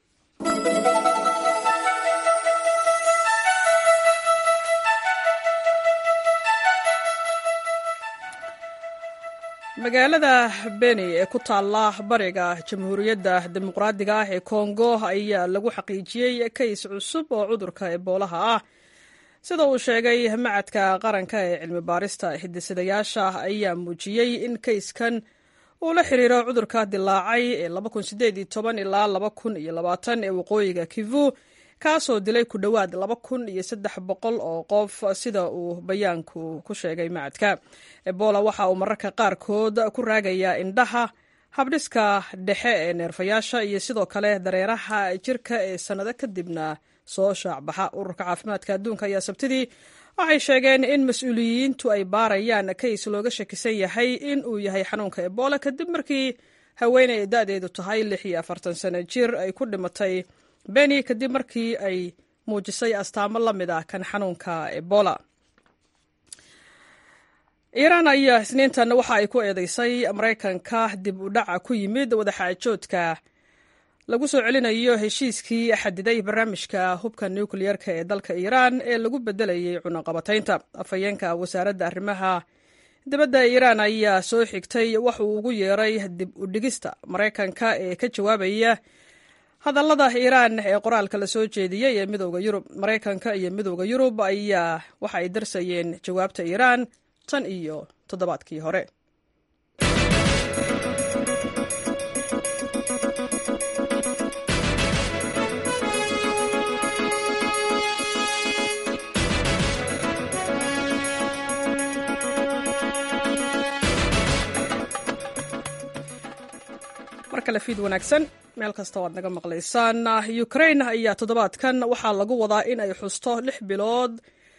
magaalada beni ee ku taalla bariga jamhuuriyadda dimuqraadiga ah ee kongo ayaa lagu xaqiijiyey kays cusub oo cudurka eboolaha ah sida uu sheegay macadka qaranka ee cilmi baarista hidisadayaasha ayaa muujiyey in kayskan uu la xiriiro cudurka dilaacay ee ilaa ee waqooyiga kivu kaasoo dilay ku dhowaad laba kun iyo saddex boqol oo qof sida uu bayaanku ku sheegay macadka ebola waxa uu mararka qaarkood ku raagayaa indhaha habdhiska dhexe ee neerfayaasha iyo sidoo kale dareeraha jirka ee sannado kadibna soo shaacbaxa ururka caafimaadka adduunka ayaa sabtidii waxay sheegeen in mas-uuliyiintu ay baarayaan kays looga shakisan yahay in uu yahay xanuunka ebola kadib markii haweeney ay da-deedu tahay lix iyo afartan sano jir ay ku dhimatay beni kadib markii ay muujisay astaamo la mid ah kan xanuunka ebola iiraan ayaa isniintan waxa ay ku eedeysay maraykanka dib u dhaca ku yimid wadaxaajoodka lagu soo celinayo heshiiskii xadiday barnaamijka hubka nukliyeerka ee dalka iiraan ee lagu bedelayay cunaqabataynta afhayeenka wasaaradda arrimaha dibadda iiraan ayaa soo xigtay wax uu ugu yeeray dib u dhigista maraykanka ee ka jawaabaya hadallada iiraan ee qoraalka la soo jeediyey ee midooda yurub maraykanka iyo midooda yurub ayaa waxa ay darsayeen jawaabta iiraan tan iyo toddobaadkii hore mar kale fiid wanaagsan meel kasta waad naga maqlaysaan ukrain ayaa toddobaadkan waxaa lagu wadaa in ay xusto lix bilood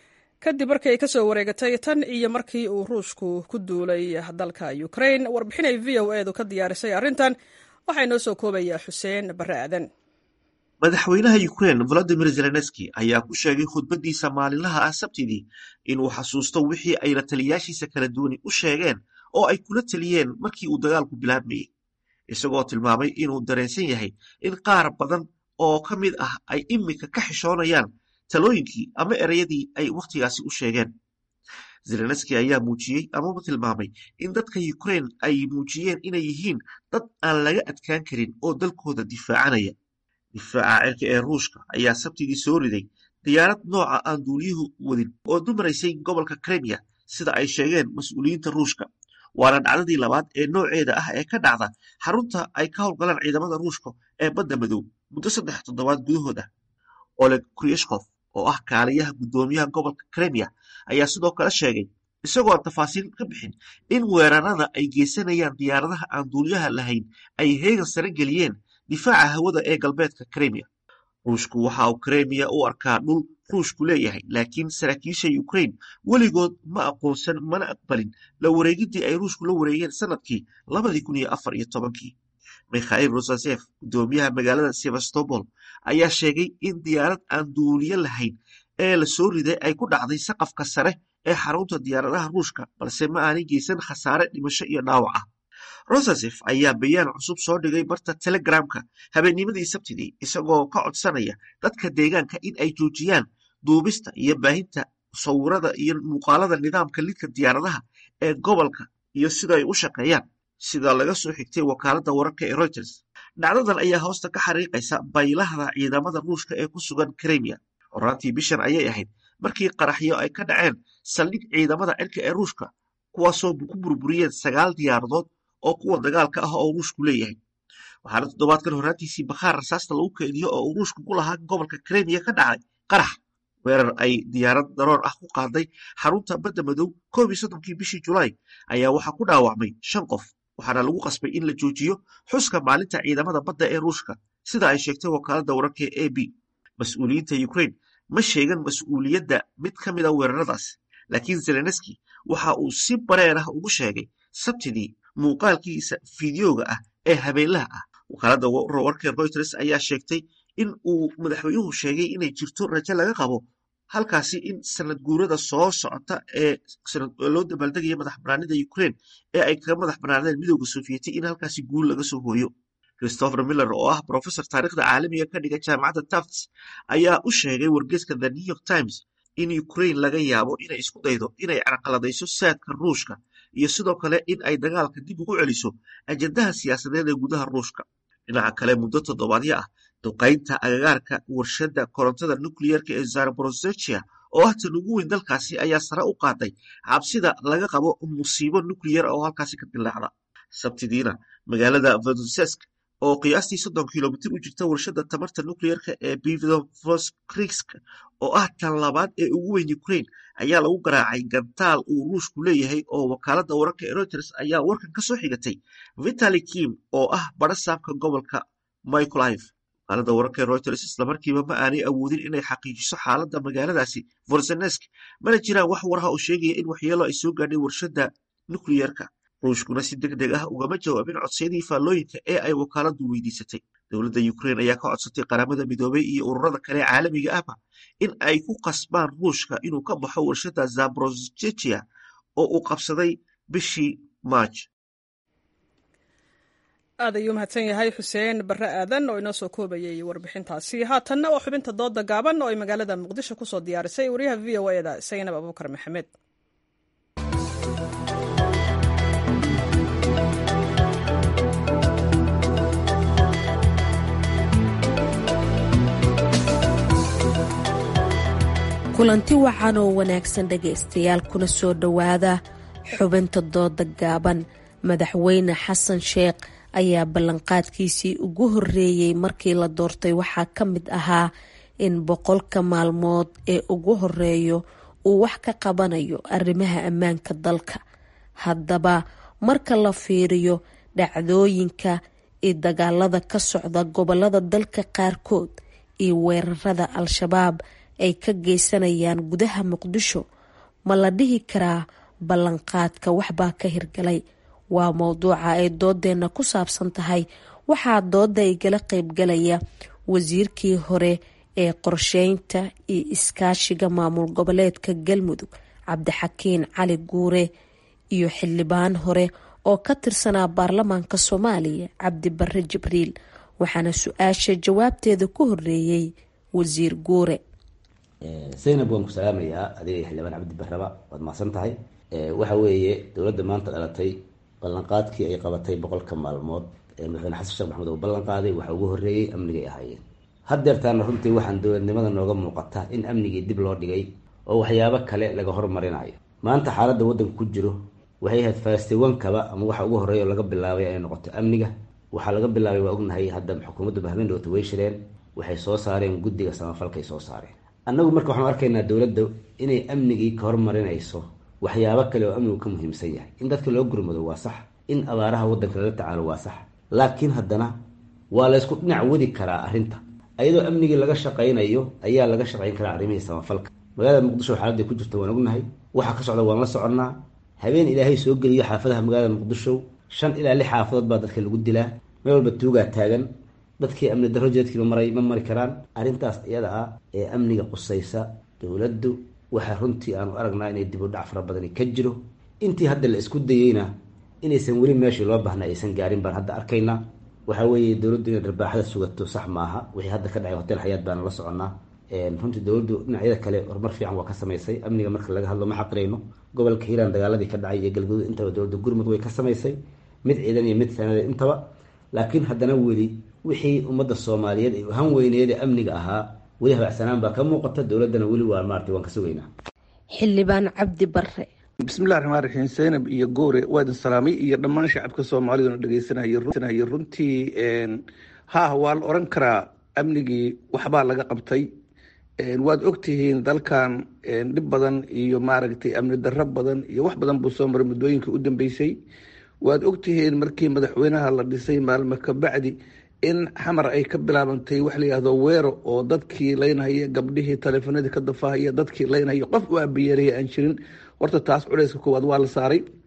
kadib markii ay kasoo wareegatay tan iyo markii uu ruushku ku duulay dalka ukrain warbixin ay v o edu ka diyaarisay arrintan waxaa inoo soo koobayaa xuseen barre aadan madaxweynaha ukrain volodimir zelenski ayaa ku sheegay khudbaddiisa maalinlaha ah sabtidii inuu xasuusto wixii ay la taliyaashiisa kala duwani u sheegeen oo ay kula taliyeen markii uu dagaalku bilaabmayey isagoo tilmaamay inuu dareensan yahay in qaar badan oo ka mid ah ay iminka ka xishoonayaan talooyinkii ama ereyadii ay wakhtigaasi u sheegeen zelenski ayaa muujiyey amaba tilmaamay in dadka ukrain ay muujiyeen inay yihiin dad aan laga adkaan karin oo dalkooda difaacanaya difaaca cirka ee ruushka ayaa sabtidii soo riday diyaarad nooca aan duuliyuhu wadin oo dumaraysay gobolka kremiya sida ay sheegeen mas-uuliyiinta ruushka waana dhacdadii labaad ee nooceeda ah ee ka dhacda xarunta ay ka howlgalaan ciidamada ruushka ee badda madow muddo saddex toddobaad gudahood ah oleg kriyeshkof oo ah kaaliyaha guddoomiyaha gobolka kremiya ayaa sidoo kale sheegay isagoo aan tafaasiil ka bixin in weerarada ay geysanayaan diyaaradaha aan duuliyaha lahayn ay heegan sare geliyeen difaaca hawada ee galbeedka kremiya ruushku waxa uu kremiya u arkaa dhul ruushku leeyahay laakiin saraakiisha ukrain weligood ma aqoonsan mana aqbalin la wareegiddii ay ruushku la wareegeen sanadkii labadii kun iyo afar iyo tobankii mikhail rosasef guddoomiyaha magaalada sevastopol ayaa sheegay in diyaarad aan duuliyo lahayn ee la soo riday ay ku dhacday saqafka sare ee xarunta diyaaradaha ruushka balse ma aanay geysan khasaare dhimasho iyo dhaawac ah rosasef ayaa bayaan cusub soo dhigay barta telegramka habeennimadii sabtidii isagoo ka codsanaya dadka deegaanka in ay joojiyaan duubista iyo baahinta sawirada iyo muuqaalada nidaamka lidka diyaaradaha ee gobolka iyo sida ay u shaqeeyaan sida laga soo xigtay wakaaladda wararka ee reuters dhacdadan ayaa hoosta ka xariiqaysa baylahda ciidamada ruushka ee ku sugan kremiya horaantii bishan ayay ahayd markii qaraxyo ay ka dhaceen saldhig ciidamada cirka ee ruushka kuwaasoo ku burburiyeen sagaal diyaaradood oo kuwa dagaalka ah oo ruushku leeyahay waxaana toddobaadkan horaantiisii bakhaar rasaasta lagu keediyo oo uu ruushku ku lahaa gobolka kremiya ka dhacay qarax weerar ay diyaarad daroor ah ku qaaday xarunta badda madow koob iyo soddonkii bishii julaay ayaa waxaa ku dhaawacmay shan qof waxaana lagu qasbay in la joojiyo xuska maalinta ciidamada badda ee ruushka sida ay sheegtay wakaaladda wararka ee a b mas-uuliyiinta ukrain ma sheegan mas-uuliyadda mid ka mida weeraradaas laakiin zelenski waxa uu si bareer ah ugu sheegay sabtidii muuqaalkiisa fideoga ah ee habeenlaha ah wakaaladda warka reuters ayaa sheegtay in uu madaxweynuhu sheegay inay jirto rajo laga qabo halkaasi in sanad guurada soo socota ee loo dabaaldegaya madax banaanida ukraine ee ay kaga madax banaanadeen midooda sofiyeeti in halkaasi guul laga soo hooyo christopher miller oo ah professor taarikhda caalamiga ka dhiga jaamacadda tafts ayaa u sheegay wargeeska the new york times in ukraine laga yaabo inay isku daydo inay carqaladayso saadka ruushka iyo sidoo kale in ay dagaalka dib ugu celiso ajendaha siyaasadeed ee gudaha ruushka dhinaca kale muddo toddobaadyo ah duqaynta agagaarka warshadda korontada nucleerka ee zaborozechia oo ah tan ugu weyn dalkaasi ayaa sare u qaaday cabsida laga qabo musiibo nucleyer oo halkaasi ka dilaacda sabtidiina magaalada vodosesk oo qiyaastii soddon kilomitir u jirta warshadda tamarta nucleerka ee bivoskrsk oo ah tan labaad ee ugu weyn ukraine ayaa lagu garaacay gantaal uu ruushku leeyahay oo wakaaladda wararka ee reuters ayaa warkan ka soo xigatay vitali kim oo ah barasaabka gobolka mycolive wakaaladda wararka ee reuters islamarkiiba ma aanay awoodin inay xaqiijiso xaaladda magaaladaasi vorzenesk mana jiraan wax waraha oo sheegaya in waxyeelo ay soo gaadhay warshadda nucleerka ruushkuna si deg deg ah ugama jawaabin codsiyadii faallooyinka ee ay wakaaladdu weydiisatay dowladda ukraine ayaa ka codsatay qaramada midoobay iyo ururada kale caalamiga ahba in ay ku qasbaan ruushka inuu ka baxo warshadda zaborozechia oo uu qabsaday bishii maaj aad ayuu mahadsan yahay xuseen barre aadan oo inoo soo koobayay warbixintaasi haatanna waa xubinta dooda gaaban oo ay magaalada muqdisho kusoo diyaarisay wariyaha v o eda saynab abuukar maxamed kulanti wacan oo wanaagsan dhegaystayaal kuna soo dhowaada xubinta dooda gaaban madaxweyne xasan sheekh ayaa ballanqaadkiisii ugu horreeyey markii la doortay waxaa ka mid ahaa in boqolka maalmood ee ugu horeeyo uu wax ka qabanayo arrimaha ammaanka dalka haddaba marka la fiiriyo dhacdooyinka iyo dagaalada ka socda gobolada dalka qaarkood iyo weerarada al-shabaab ay ka geysanayaan gudaha muqdisho ma la dhihi karaa ballanqaadka waxbaa ka hirgalay waa mowduuca ay doodeenna ku saabsan tahay waxaa dooda igala qeybgalaya wasiirkii hore ee qorsheynta iyo iskaashiga maamul goboleedka galmudug cabdixakiin cali guure iyo xildhibaan hore oo ka tirsanaa baarlamaanka soomaaliya cabdi barre jibriil waxaana su-aasha jawaabteeda ku horeeyey wasiir guure zaynab waan ku salaamayaa adiga xildhibaan cabdi barraba waad mahadsan tahay waxa weeye dowladda maanta dhalatay ballanqaadkii ay qabatay boqolka maalmood ee madaxweyne xasan sheekh maxamed uu ballan qaaday waxa ugu horreeyey amnigay ahaayeen haddeertaana runtii waxaan dowladnimada nooga muuqata in amnigii dib loo dhigay oo waxyaabo kale laga hormarinayo maanta xaaladda waddanka ku jiro waxay ahayd faastiwankaba ama waxa ugu horreeya oo laga bilaabay inay noqoto amniga waxaa laga bilaabay waa ognahay hadda xukuumadda bahmeyn dhoota way shireen waxay soo saareen guddiga samafalkay soo saareen annagu marka waxaanu arkaynaa dowladda inay amnigii ka hormarinayso waxyaabo kale oo amnigu ka muhiimsan yahay in dadka loo gurmado waa sax in abaaraha waddanka lala tacaalo waa sax laakiin haddana waa laysku dhinac wadi karaa arrinta ayadoo amnigii laga shaqaynayo ayaa laga shaqayn karaa arrimihii samafalka magaalada muqdisho xaaladday ku jirta waan ognahay waxa ka socda waan la soconnaa habeen ilaahay soo geliyo xaafadaha magaalada muqdisho shan ilaa lix xaafadood baa dadka lagu dilaa meel walba tuugaa taagan dadkii amni darro jeedkiiba maray ma mari karaan arrintaas iyada ah ee amniga qusaysa dowladdu waxaa runtii aanu aragnaa inay dib u dhac fara badani ka jiro intii hadda la isku dayeyna inaysan weli meeshii loo baahna aysan gaarin baan hadda arkaynaa waxaa weeye dowladdu inay dharbaaxada sugato sax maaha wixii hadda ka dhacay hotel xayaad baana la soconnaa runtii dowladdu dhinacyada kale horumar fiican waa ka samaysay amniga marka laga hadlo ma xaqirayno gobolka hiiraan dagaaladii ka dhacay iyo galguduud intaba dowladda gurmud way ka samaysay mid ciidan iyo mid sanada intaba laakiin haddana weli wixii ummadda soomaaliyeed ay han weyneed ee amniga ahaa weli habacsanaan baa ka muuqata dowladdana weli waa maartay waan ka sugaynaa xildhibaan cabdi barre bismillahi raxmaan raxiim zaynab iyo goore waa idin salaamay iyo dhammaan shacabka soomaaliduna dhegeysanaya runtii haah waa la oran karaa amnigii waxbaa laga qabtay waad ogtihiin dalkan dhib badan iyo maaragtay amni darro badan iyo wax badan buu soo maray muddooyinkii u dambeysay waad ogtihiin markii madaxweynaha la dhisay maalmo ka bacdi in xamar ay ka bilaabantay wax layihahdo weero oo dadkii laynhaya gabdhihii taleefanadii ka dafahaya dadkii laynhaya qof u abayeeraya aan jirin horta taas culeyska koowaad waa la saaray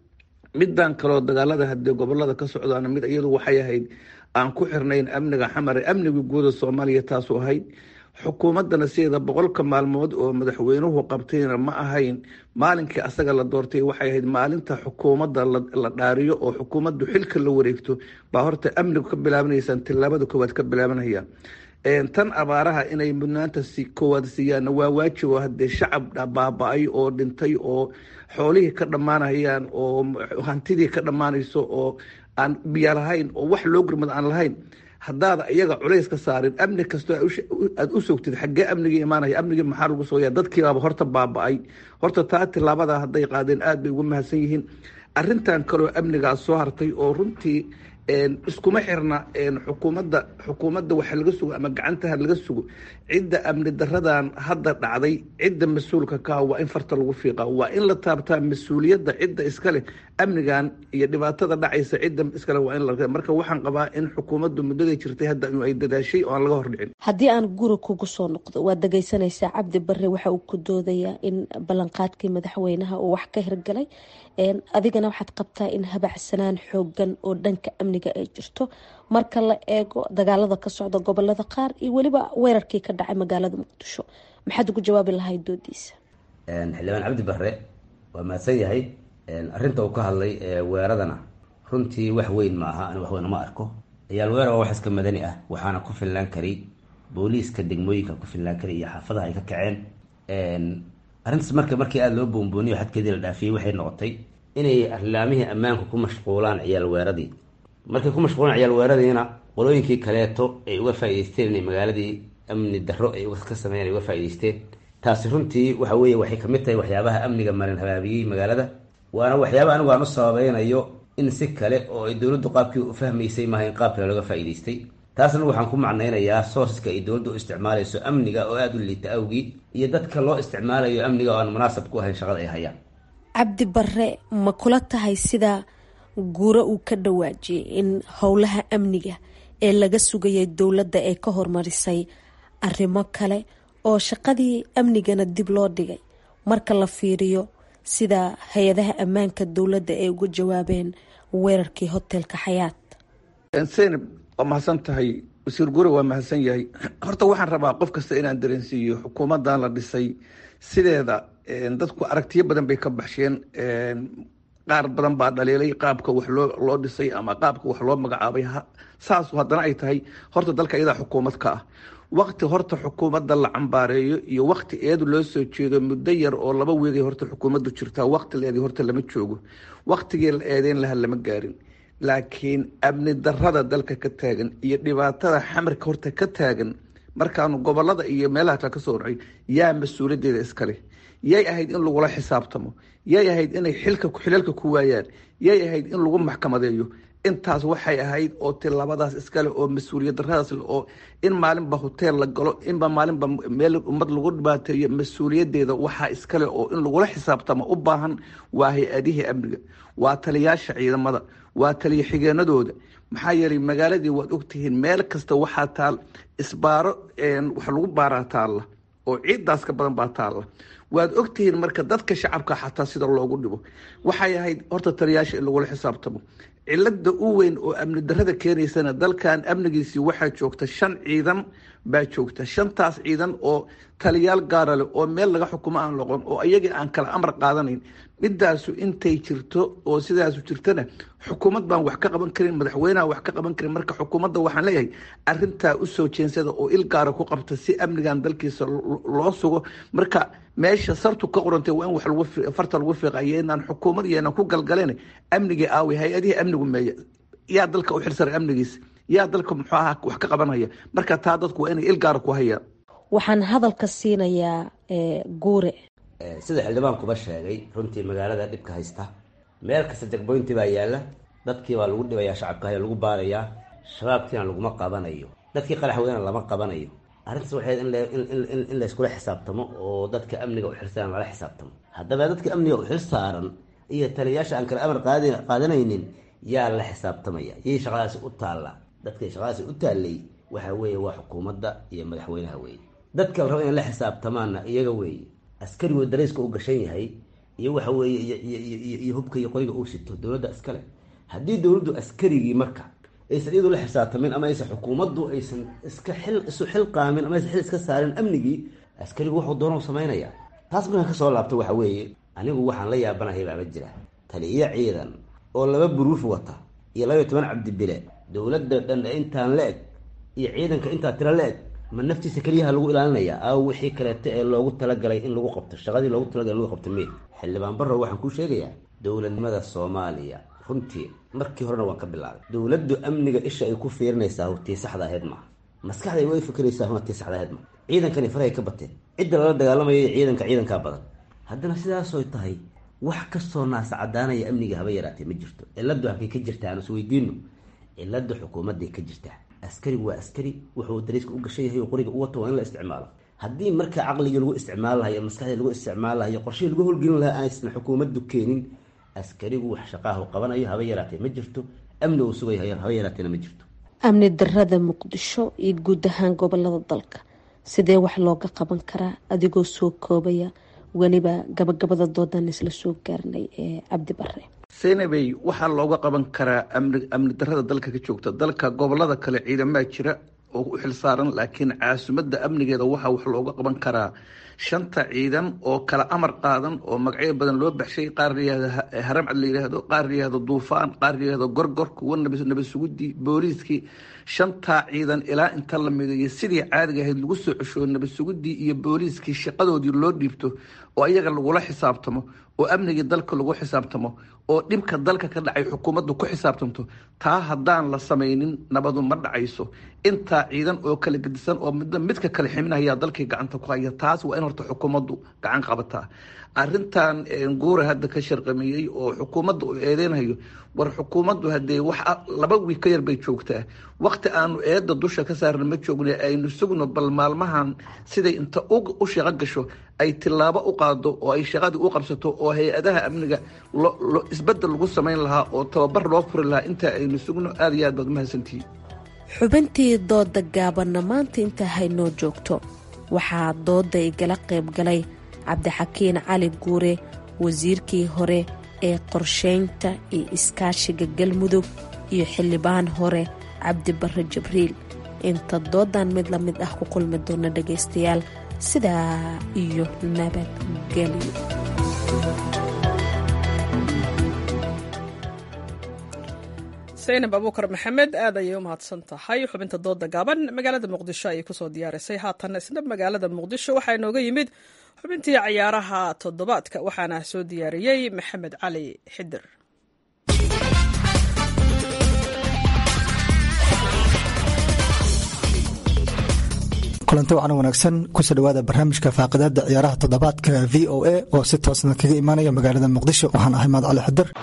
midan kaleo dagaalada hadee gobolada ka socdaana mid iyadu waxay ahayd aan ku xirnayn amniga xamare amniga guuda soomaaliya taasu ahayd xukuumadana sideeda boqolka maalmood oo madaxweynuhu qabtayna ma ahayn maalinkii asaga la doortay waxay ahayd maalinta xukuumadda la dhaariyo oo xukuumaddu xilka la wareegto baa horta amnigu ka bilaabanaysaan tilaabada koowaad ka bilaabanaya tan abaaraha inay mudnaanta koowaad siiyaanna waa waajib oo hadee shacab baaba-ay oo dhintay oo xoolihii ka dhammaanayaan oo hantidii ka dhammaanayso oo aan biyo lahayn oo wax loo gurmad aan lahayn haddaada iyaga culays ka saarin amni kastoo aada u sogtid xaggee amnigii imaanaya amnigii maxaa lagu sooya dadkiibaaba horta baaba-ay horta taa tilaabada hadday qaadeen aada bay ugu mahadsan yihiin arintan kaloo amnigaas soo hartay oo runtii iskuma xirna xukuumadda xukuumadda waxa laga sugo ama gacantaha laga sugo cidda amni daradan hadda dhacday cidda mas-uulka kaha waa in farta lagu fiiqa waa in la taabtaa mas-uuliyadda cidda iskaleh amnigan iyo dhibaatada dhacaysa cidda iskale waa in la marka waxaan qabaa in xukuumaddu muddaday jirtay hadda ay dadaashay oo aan laga hordhicin haddii aan guri kugu soo noqdo waad dhageysanaysaa cabdi bare waxa uu ku doodayaa in ballanqaadkii madaxweynaha uu wax ka hirgalay adigana waxaad qabtaa in habacsanaan xoogan oo dhanka amniga ay jirto marka la eego dagaalada ka socda gobolada qaar iyo weliba weerarkii ka dhacay magaalada muqdisho maxaad ugu jawaabi lahayd doodiisa xildhibaan cabdi bare waa mahadsan yahay arinta uu ka hadlay weeradana runtii wax weyn ma aha ani wax weyn ma arko ayaal weerar waa wax iska madani ah waxaana ku filnaan karay booliiska degmooyinka ku filnaan karay iyo xaafadaha ay ka kaceen arrintaas marka markii aada loo boonbooniyo xadkeedii la dhaafiyey waxay noqotay inay arlaamihii ammaanku ku mashquulaan ciyaal weeradii markay ku mashquulaan ciyaal weeradiina qolooyinkii kaleeto ay uga faa'idaysteen inay magaaladii amni darro ay ka sameeyeen ay uga faa'idaysteen taasi runtii waxa weeye waxay kamid tahay waxyaabaha amniga marin habaabiyey magaalada waana waxyaaba anigu aan u sababeynayo in si kale oo ay dowladdu qaabkii u fahmaysay maaha in qaab kale looga faa'idaystay taasna waxaan ku macnaynayaa sourceska ay dowladda u isticmaalayso amniga oo aada u liita awgii iyo dadka loo isticmaalayo amniga oo aan munaasab ku ahayn shaqada ay hayaan cabdi bare ma kula tahay sida guuro uu ka dhawaajiyay in howlaha amniga ee laga sugayay dowladda ay ka hormarisay arrimo kale oo shaqadii amnigana dib loo dhigay marka la fiiriyo sida hay-adaha ammaanka dowladda ay uga jawaabeen weerarkii hotelka xayaat senab waa mahadsan tahay wasiir gure waa mahadsan yahay horta waxaan rabaa qof kasta inaan dareensiiyo xukuumadan la dhisay sideeda dadku aragtiyo badan bay ka baxsheen qaar badan baa dhaliilay qaabka wax loo loo dhisay ama qaabka wax loo magacaabay saas haddana ay tahay horta dalka iyadaa xukuumad ka ah wakti horta xukuumadda la cambaareeyo iyo wakti eedu loo soo jeedo muddo yar oo laba weegay horta xukuumaddu jirtaa wakti la eeday horta lama joogo waktigii la eedeyn laha lama gaarin laakiin amni darada dalka ka taagan iyo dhibaatada xamarka horta ka taagan markaanu gobolada iyo meelaha kale kasoo dhacay yaa mas-uuliyaddeeda iskale yay ahayd in lagula xisaabtamo yay ahayd inay xilka xilalka ku waayaan yay ahayd in lagu maxkamadeeyo intaas waxay ahayd oo tilaabadaas iskale oo mas-uuliyad daradaas oo in maalinba hoteel la galo inba maalinba meel ummad lagu dhibaateeyo mas-uuliyaddeeda waxaa iskale oo in lagula xisaabtamo u baahan waa hay-adihii amniga waa taliyaasha ciidamada waa taliya xigeenadooda maxaa yeelay magaaladii waad ogtihiin meel kasta waxaa taal isbaaro wax lagu baaraa taalla oo ciiddaas ka badan baa taalla waad ogtihiin marka dadka shacabka xataa sida loogu dhibo waxay ahayd horta taliyaasha in lagula xisaabtamo cilada u weyn oo amni darada keenaysana dalkan amnigiisii waxaa joogta shan ciidan baa joogta shantaas ciidan oo taliyaal gaara leh oo meel laga xukumo aan loqon oo iyagii aan kala amar qaadanayn midaasu intay jirto oo sidaasu jirtana xukuumad baan wax ka qaban karin madaxweyneha wax ka qaban karin marka xukuumadda waxaan leeyahay arintaa usoo jeensada oo il gaara ku qabta si amnigan dalkiisa loo sugo marka meesha sartu ka qorantay waa in wax lagu farta lagu fiiqayo inaan xukuumad iyo inaan ku galgaleen amnigii aawi hay-adihii amnigu meeya yaa dalka u xilsaray amnigiisa yaa dalka muxuu ahaa wax ka qabanaya marka taa dadku waa inay il gaara ku hayaan waxaan hadalka siinayaa guure sida xildhibaankuba sheegay runtii magaalada dhibka haysta meel kasta jagboynti baa yaalla dadkii baa lagu dhibayaa shacabkahay lagu baarayaa shabaabkiina laguma qabanayo dadkii qaraxweyna lama qabanayo arrintaas waxay in layskula xisaabtamo oo dadka amniga u xilsaaran lala xisaabtamo haddaba dadka amniga u xil saaran iyo taliyayaasha aan kale amar qaadanaynin yaa la xisaabtamaya yay shaqadaasi u taalla dadkay shaqadaasi u taallay waxa weeye waa xukuumadda iyo madaxweynaha weeye dadka la rabo inay la xisaabtamaanna iyaga weeye askarigu darayska u gashan yahay iyo waxa weeye iyo hubka iyo qoriga uu sito dowladda iskale haddii dowladdu askarigii marka aysan iyadu la xisaabtamin ama aysan xukuumaddu aysan iska xil isu xil qaamin ama aysan xil iska saarin amnigii askarigu wuxuu doonau samaynaya taas markaan kasoo laabto waxa weeye anigu waxaan la yaabanahay baama jira taliyo ciidan oo laba buruuf wata iyo labaiyo toban cabdibile dowladda dhan intaan la eg iyo ciidanka intaa tira la eg ma naftiisa keliyaha lagu ilaalinaya aaw wixii kaleeto ee loogu talagalay in lagu qabto shaqadii loogu talagalay in lagu qabto me xildhibaan barrow waxaan kuu sheegayaa dowladnimada soomaaliya runtii markii horena waan ka bilaabay dowladdu amniga isha ay ku fiirinaysaa tii saxda ahayd maaha maskaxday way fikiraysaa huna tii saxda ahayd maaha ciidankani farahay ka bateen cidda lala dagaalamayo ciidanka ciidankaa badan haddana sidaasoy tahay wax kastoo naasa cadaanaya amniga haba yaraatee ma jirto ciladu halkay ka jirtaa aan isweydiino cilada xukuumadday ka jirtaa askarigu waa askari wuxuu dariiska u gashan yahay oo qoriga u wato waa in la isticmaalo haddii marka caqligii lagu isticmaali lahayo maskaxdii lagu isticmaali lahayo qorshihii lagu howlgelin lahaa aysan xukuumaddu keenin askarigu wax shaqaahu qabanayo haba yaraatee ma jirto amni uu sugayo haba yaraateena ma jirto amni darada muqdisho iyo guud ahaan gobolada dalka sidee wax looga qaban karaa adigoo soo koobaya weliba gabagabada doodan isla soo gaarnay ee cabdi bare senabey waxaa looga qaban karaa amni amni darada dalka ka joogta dalka gobolada kale ciidamaa jira oo u xilsaaran laakiin caasimadda amnigeeda waxaa wax looga qaban karaa shanta ciidan oo kala amar qaadan oo magacyo badan loo baxshay qaar layihahdo haramcad la yidhaahdo qaar layihahdo duufaan qaar layihahdo gorgor kuwa nabad sugudii booliiskii shantaa ciidan ilaa inta la mideeyo sidii caadiga ahayd lagu soo cesho nabad sugudii iyo booliiskii shaqadoodii loo dhiibto oo iyaga lagula xisaabtamo oo amnigii dalka lagu xisaabtamo oo dhibka dalka ka dhacay xukuumaddu ku xisaabtamto taa haddaan la samaynin nabadu ma dhacayso intaa ciidan oo kala gedisan oo midba midka kale ximinayaa dalkii gacanta ku haya taas waa in horta xukuumaddu gacan qabataa arintan guura hadda ka sharqamiyey oo xukuumadda uu eedeynayo war xukuumaddu hadee wax laba wiig ka yar bay joogtaa wakti aanu eedda dusha ka saarna ma joogna aynu sugno bal maalmahan siday inta u shaqo gasho ay tilaabo u qaado oo ay shaqadii u qabsato oo hay-adaha amniga isbedel lagu samayn lahaa oo tababar loo furi lahaa intaa aynu sugno aada iyo aad baad umahadsantihiin xubintii dooda gaabanna maanta intaa haynoo joogto waxaa dooda igala qayb galay cabdixakiin cali guure wasiirkii hore ee qorsheynta iyo iskaashiga galmudug iyo xildhibaan hore cabdi barre jibriil inta doodan mid la mid ah ku kulmi doona dhagaystayaal sidaa iyo nabadgelyo saynab abuukar maxamed aad ayay u mahadsan tahay xubinta dooda gaaban magaalada muqdisho ayay kusoo diyaarisay haatan isna magaalada muqdisho waxaa inooga yimid xubintii cayaaraha toddobaadka waxaana soo diyaariyey maxamed cali xidir kulanti wacan wanaagsan kusoo dhawaada barnaamijka faaqidaada ciyaaraha toddobaadka v o a oo si toosna kaga imaanaya magaalada muqdisho waxaan ahay maad cali xidir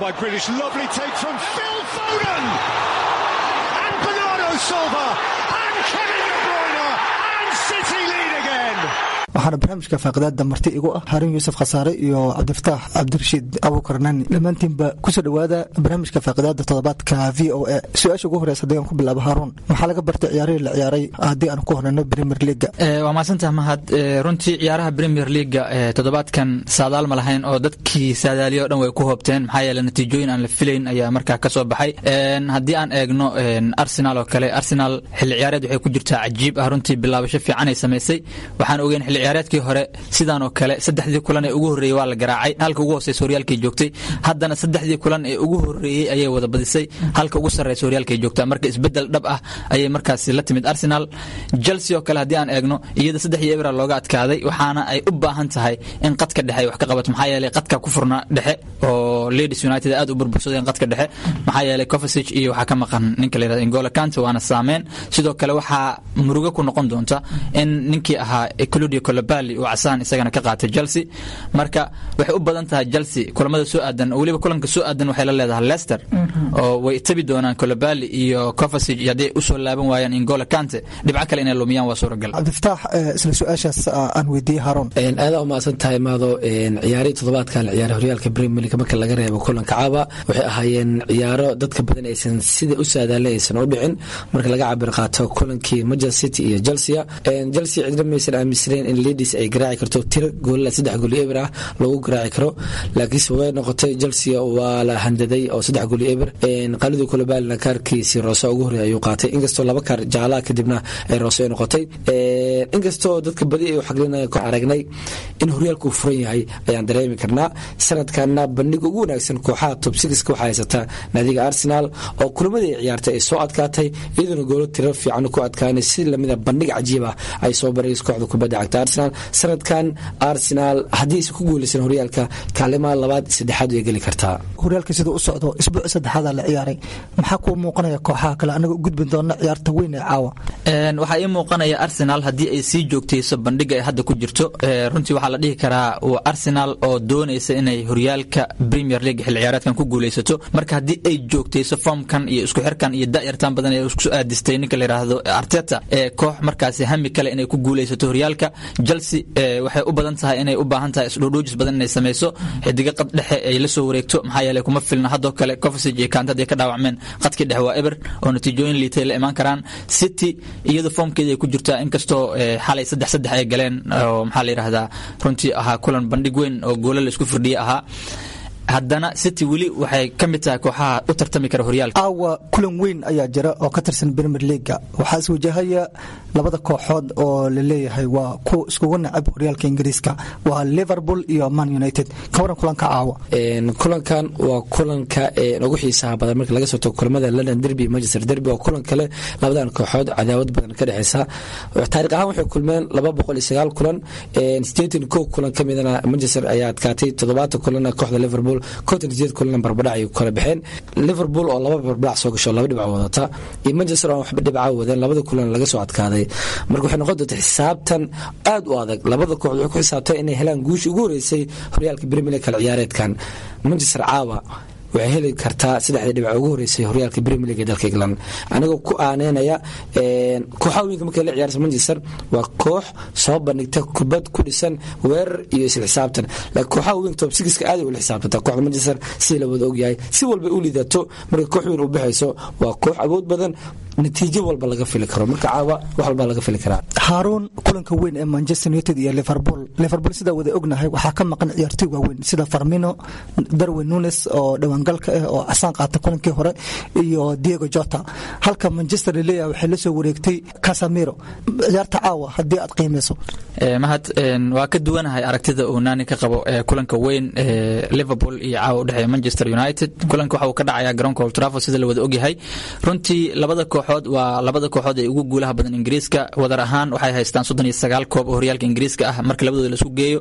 waxaana barnaamijka faaqidaada marti igu ah harin yuusuf khasaare iyo cabdifataax cabdirashiid abuukar nani dhammaantiinba kusoo dhawaada barnaamijka faaqidaada toddobaadka v o a su-aasha ugu horeysa haddii aan ku bilaabo haaruun maxaa laga bartay ciyaarihii la ciyaaray haddii aan ku horeyno premier leaga waa mahadsantaha mahad runtii ciyaaraha premier leaga toddobaadkan saadaal ma lahayn oo dadkii saadaaliya o dhan way ku hoobteen maxaa yeele natiijooyin aan la filayn ayaa markaa ka soo baxay haddii aan eegno arsenal oo kale arsenal xilli ciyaareed waxay ku jirtaa cajiib ah runtii bilaabasho fiican ay samaysay waxaan ogeyn xilli ciyaareedkii hore sidaan oo kale saddexdii kulan ee ugu horreeyey waa la garaacay halka ugu hooseysa horyaalkay joogtay haddana saddexdii kulan ee ugu horreeyey ayay wada badisay halka ugu sarreysa horyaalkay joogtaa marka isbeddel dhab ah ayay markaasi la timid arsenal chelsea oo kale haddii aan eegno iyada saddex iyo ebra looga adkaaday waxaana ay u baahan tahay in qadka dhexe ay wax ka qabato maxaa yeelay qadka ku furnaa dhexe oo ladies united aad u burbursadeen qadka dhexe maxaa yeelay covasage iyo waxaa ka maqan ninka la yirahdo ingola kante waana saameen sidoo kale waxaa murugo ku noqon doonta in ninkii ahaa claudio colobali uu casaan isagana ka qaatay chelsea marka waxay u badan tahay chelsea kulamada soo aadan oo weliba kulanka soo aadan waxay la leedahay leicester oo way tabi doonaan colobali iyo covasage haddii usoo laaban waayaan ingola kante dhibco kale inay lumiyaan waa suuragal cabdifataax isla su-aashaas aan weydiiyey haaruun aadaa umahadsan tahay maado ciyaarihii toddobaadka la ciyaaray horyaalka premier league marka laga reebo kulanka caba waxay ahaayeen ciyaaro dadka badan aysan sida u saadaalay aysan u dhicin marka laga cabir qaato kulankii manchester city iyo chelsea chelsea cidna maysan aaminsanayn in lidis ay garaaci karto tiro goolila saddex gool iyo eber ah lagu garaaci karo laakiinse way noqotay chelsea waa la handaday oo saddex gool iyo eber qalidii kulabaalina kaarkiisi roose ugu horreey ayuu qaatay inkastoo laba kaar jaalaha kadibna ay roose ay noqotay inkastoo dadka badi ay xaglinaya ku aragnay in horyaalku uu furan yahay ayaan dareemi karnaa sanadkana bandhiga ugu wanaagsan kooxaha top sixka waxaa haysataa naadiga arsenal oo kulamadii ay ciyaartay ay soo adkaatay iyadoona goolo tiro fiican ku adkaanay si lamida bandhig cajiib ah ay soo baraysa kooxda kubadda cagta arsenal sanadkan arsenal haddii aysan ku guuleysan horyaalka kaalimaha labaad saddexaad way geli kartaa horyaalka siduu u socdo isbuuci saddexaada la ciyaaray maxaa kuu muuqanaya kooxaha kale anaga u gudbin doona ciyaarta weyn ee caawa waxaa ii muuqanaya arsenal haddii ay sii joogtayso bandhiga ay hadda ku jirto runtii waxaa la dhihi karaa waa arsenal oo doonaysa inay horyaalka premier league xil ciyaareedkan ku guuleysato marka haddii ay joogtayso foomkan iyo isku xirkan iyo da'yartan badan ee isku aadistay ninka la yidhaahdo arteta ee koox markaasi hami kale inay ku guuleysato horyaalka chelsea waxay u badan tahay inay u baahan tahay isdhoodhoojis badan inay samayso xidiga qad dhexe ay la soo wareegto maxaa yeelay kuma filna haddoo kale cofsig iyo kaanta hadday ka dhaawacmeen qadkii dhexe waa eber oo natiijooyin liitay la imaan karaan city iyadu foomkeeda ay ku jirtaa inkastoo xalay saddex saddex ay galeen oo maxaa la yidhahdaa runtii ahaa kulan bandhig weyn oo goola la isku firdhiye ahaa haddana city weli waxay ka mid tahay kooxaha u tartami kara horyaalka aawa kulan weyn ayaa jira oo ka tirsan premier leaga waxaa is wajahaya labada kooxood oo la leeyahay waa kuwa iskugu nacab horyaalka ingiriiska waa liverpool iyo man united ka waran kulanka caawa kulankan waa kulanka ugu xiisaha badan marka laga soo tago kulamada london derby manchester derby oo kulan kale labadan kooxood cadaawad badan ka dhexeysa taariikh ahaan waxay kulmeen laba boqol iyo sagaal kulan sideetan kow kulan ka midana manchester ayaa adkaatay toddobaatan kulana kooxda liverpool konton sideed kulana barbadhac ay kala baxeen liverpool oo laba barbadhac soo gasho laba dhibco wadata iyo manchester oo waxba dhibca wadeen labada kulan laga soo adkaaday marka waxay noqon doonta xisaabtan aad u adag labada kooxd waxay ku xisaabtay inay helaan guushii ugu horeysay horyaalka premier league kala ciyaareedkan manchester caawa waxay heli kartaa saddexda dhibac ugu horeysay horyaalka premier league ee dalka england anigoo ku aaneynaya kooxaha weynka markay la ciyaarsa manchester waa koox soo bandhigta kubad ku dhisan weerar iyo isla xisaabtan laakiin kooxaha weynka top sixka aad ula xisaabtanta kooxda manchester sida la wada ogyahay si walba u liidato marka koox weyn u baxayso waa koox awood badan natiijo walba laga fili karo marka caawa wax walba laga fili karaa haaruun kulanka weyn ee manchester united iyo liverpool liverpool sidaa wada ognahay waxaa ka maqan ciyaartoy waaweyn sida farmino darwin nunes oo dhawaangalka ah oo casaan qaata kulankii hore iyo diego jota halka manchester laleeyahay waxay la soo wareegtay casamiro ciyaarta caawa haddii aad qiimeyso mahad waa ka duwanahay aragtida uu naani ka qabo kulanka weyn ee liverpool iyo caawa udhexeeya manchester united kulanka waxa uu ka dhacaya garoonka old trafford sida la wada ogyahay runtii labada kooxood waa labada kooxood ee ugu guulaha badan ingiriiska wadar ahaan waxay haystaan soddon iyo sagaal koob oo horyaalka ingiriiska ah marka labadooda laisku geeyo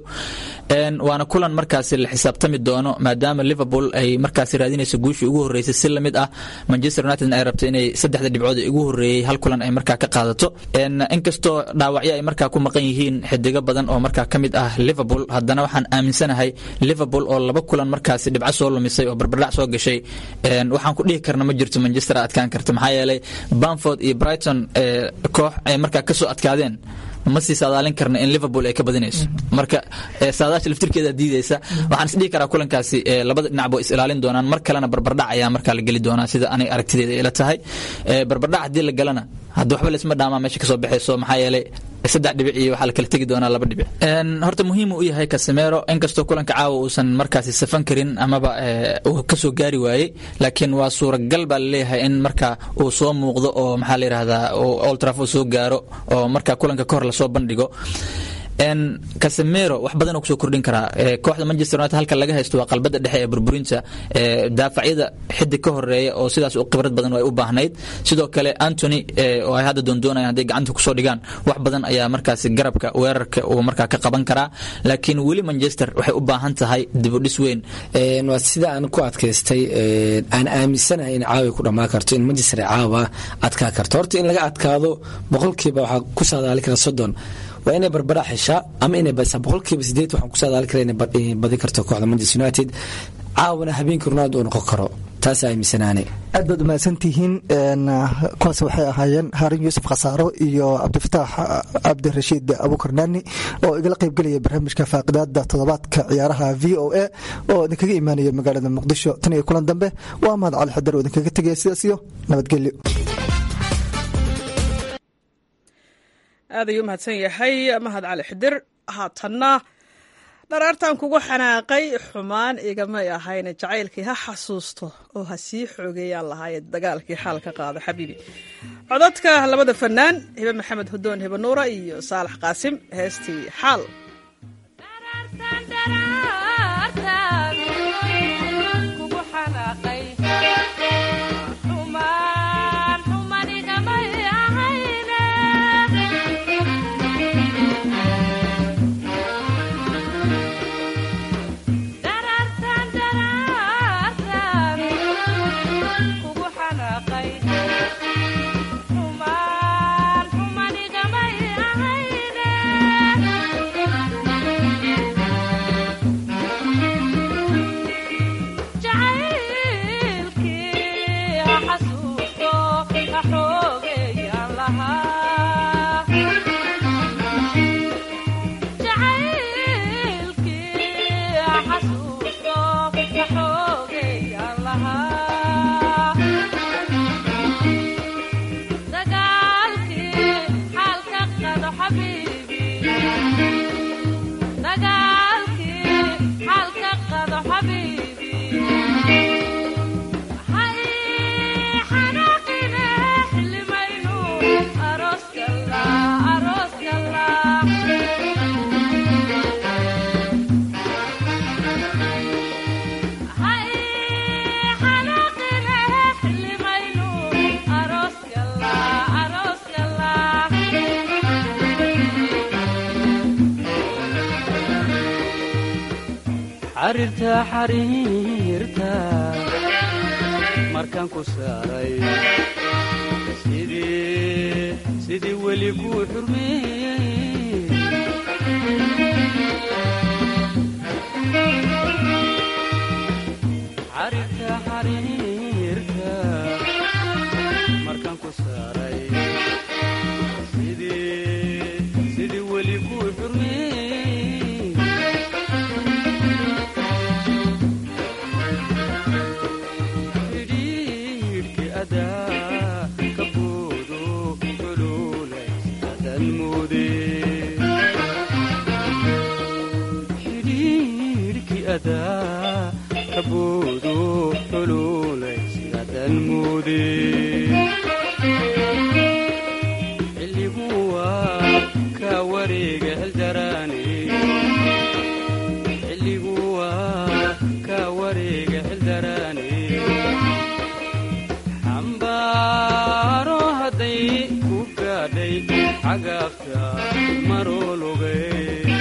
waana kulan markaasi la xisaabtami doono maadaama liverpool ay markaasi raadinayso guushii ugu horeysay si lamid ah manchester united ay rabto inay saddexda dhibcood ee ugu horeeyey hal kulan ay markaa ka qaadato inkastoo dhaawacyo ay markaa ku maqan yihiin xidigo badan oo markaa ka mid ah liverpool haddana waxaan aaminsanahay liverpool oo laba kulan markaasi dhibco soo lumisay oo barbardhac soo gashay waxaan ku dhihi karna ma jirto manchester adkaan karta maxaa yeelay bamford iyo brighton koox ay markaa kasoo adkaadeen ma sii saadaalin karna in liverpool ay ka badinayso marka saadaasha laftirkeeda diideysa waxaan isdhihi karaa kulankaasi labada dhinac bo is ilaalin doonaan mar kalena barbardhac ayaa markaa la geli doonaa sida anay aragtideeda ila tahay barbardhac haddii la galana hadda waxba laisma dhaamaa meesha kasoo baxayso maxaa yeelay saddex dhibic iyo waxaa la kala tegi doonaa laba dhibic horta muhiim u yahay casemero inkastoo kulanka caawa uusan markaasi safan karin amaba uu kasoo gaari waayey laakiin waa suuragal baa laleeyahay in marka uu soo muuqdo oo maxaa la yidhahdaa old trafford soo gaaro oo marka kulanka kahor lasoo bandhigo casemero wax badan kusoo kordhin karaa kooxda manchester united halka laga haysto waa qalbada dhexe ee burburinta daafacyada xidig ka horeeya oo sidaas khibrad badan ay u baahnayd sidoo kale antony oo ay hadda doondoonayaan hadday gacanta kusoo dhigaan wax badan ayaa markaasi garabka weerarka uu markaa ka qaban karaa laakiin weli manchester waxay u baahan tahay dibudhis weyn waa sida aan ku adkaystay aan aaminsanahay in caawa ku dhammaan karto in manchester caawa adkaa karto horta in laga adkaado boqolkiiba waxaa ku saadaali kara soddon waa inay barbadhac heshaa ama inay badisaa boqolkiiba sideed waxaan ku saadaali kara inay badin karto kooxda manchester united caawana habeenkii ronaldo uu noqon karo taas aaminsanaane aad baad umahadsantihiin kuwaas waxay ahaayeen haarin yuusuf khasaaro iyo cabdifataax cabdirashiid abukar naani oo igala qaybgelaya barnaamijka faaqidaada toddobaadka ciyaaraha v o a oo idinkaga imaanaya magaalada muqdisho tan iyo kulan dambe waa mahad cali xidar oo idinkaga tegaya sidaas iyo nabadgelyo aad ayuu umahadsan yahay mahad cali xidir haatanna dharaartan kugu xanaaqay xumaan igamay ahayn jacaylkii ha xasuusto oo ha sii xoogeeyaan lahaayee dagaalkii xaal ka qaado xabiibi codadka labada fanaan hibe maxamed hudoon hibe nuura iyo saalax qaasim heestii xaal xariirta xariirta markaan ku saaray sidii weli kuu xurmeeyey xariirta xariirta markaan ku saaray sidii weli kuu xurmeeyey xidhiidhkii adaa kaboodo xuluulay sidaadan moode xilligu waa kaa wareega xildaraane xilligu waa kaa wareega xildaraane xambaaro hadday ku gaadhay cagaafta maroologay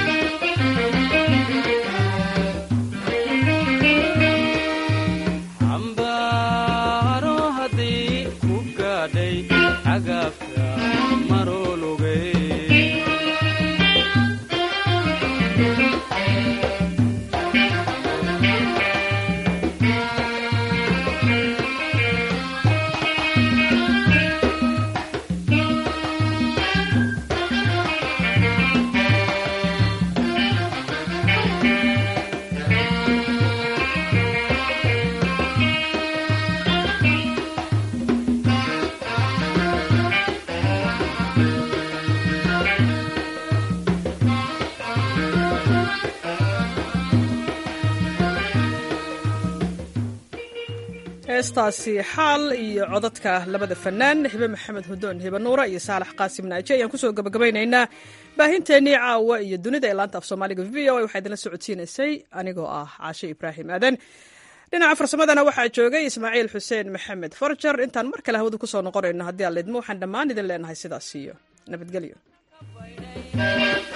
xambaaro hadday ku gaadhay cagaafta maroologay heestaasi xaal iyo codadka labada fanaan hibe maxamed hudoon hibe nuura iyo saalax qaasim naaji ayaan kusoo gabagabaynaynaa baahinteennii caawa iyo dunida ee laanta af soomaaliga v o a waxaa idinla socodsiinaysay anigoo ah caashe ibraahim aadan dhinaca farsamadana waxaa joogay ismaaciil xuseen maxamed farjar intaan mar kale hawada kusoo noqonayno haddii aan lidmo waxaan dhammaan idin leenahay sidaas iyo nabadgelyo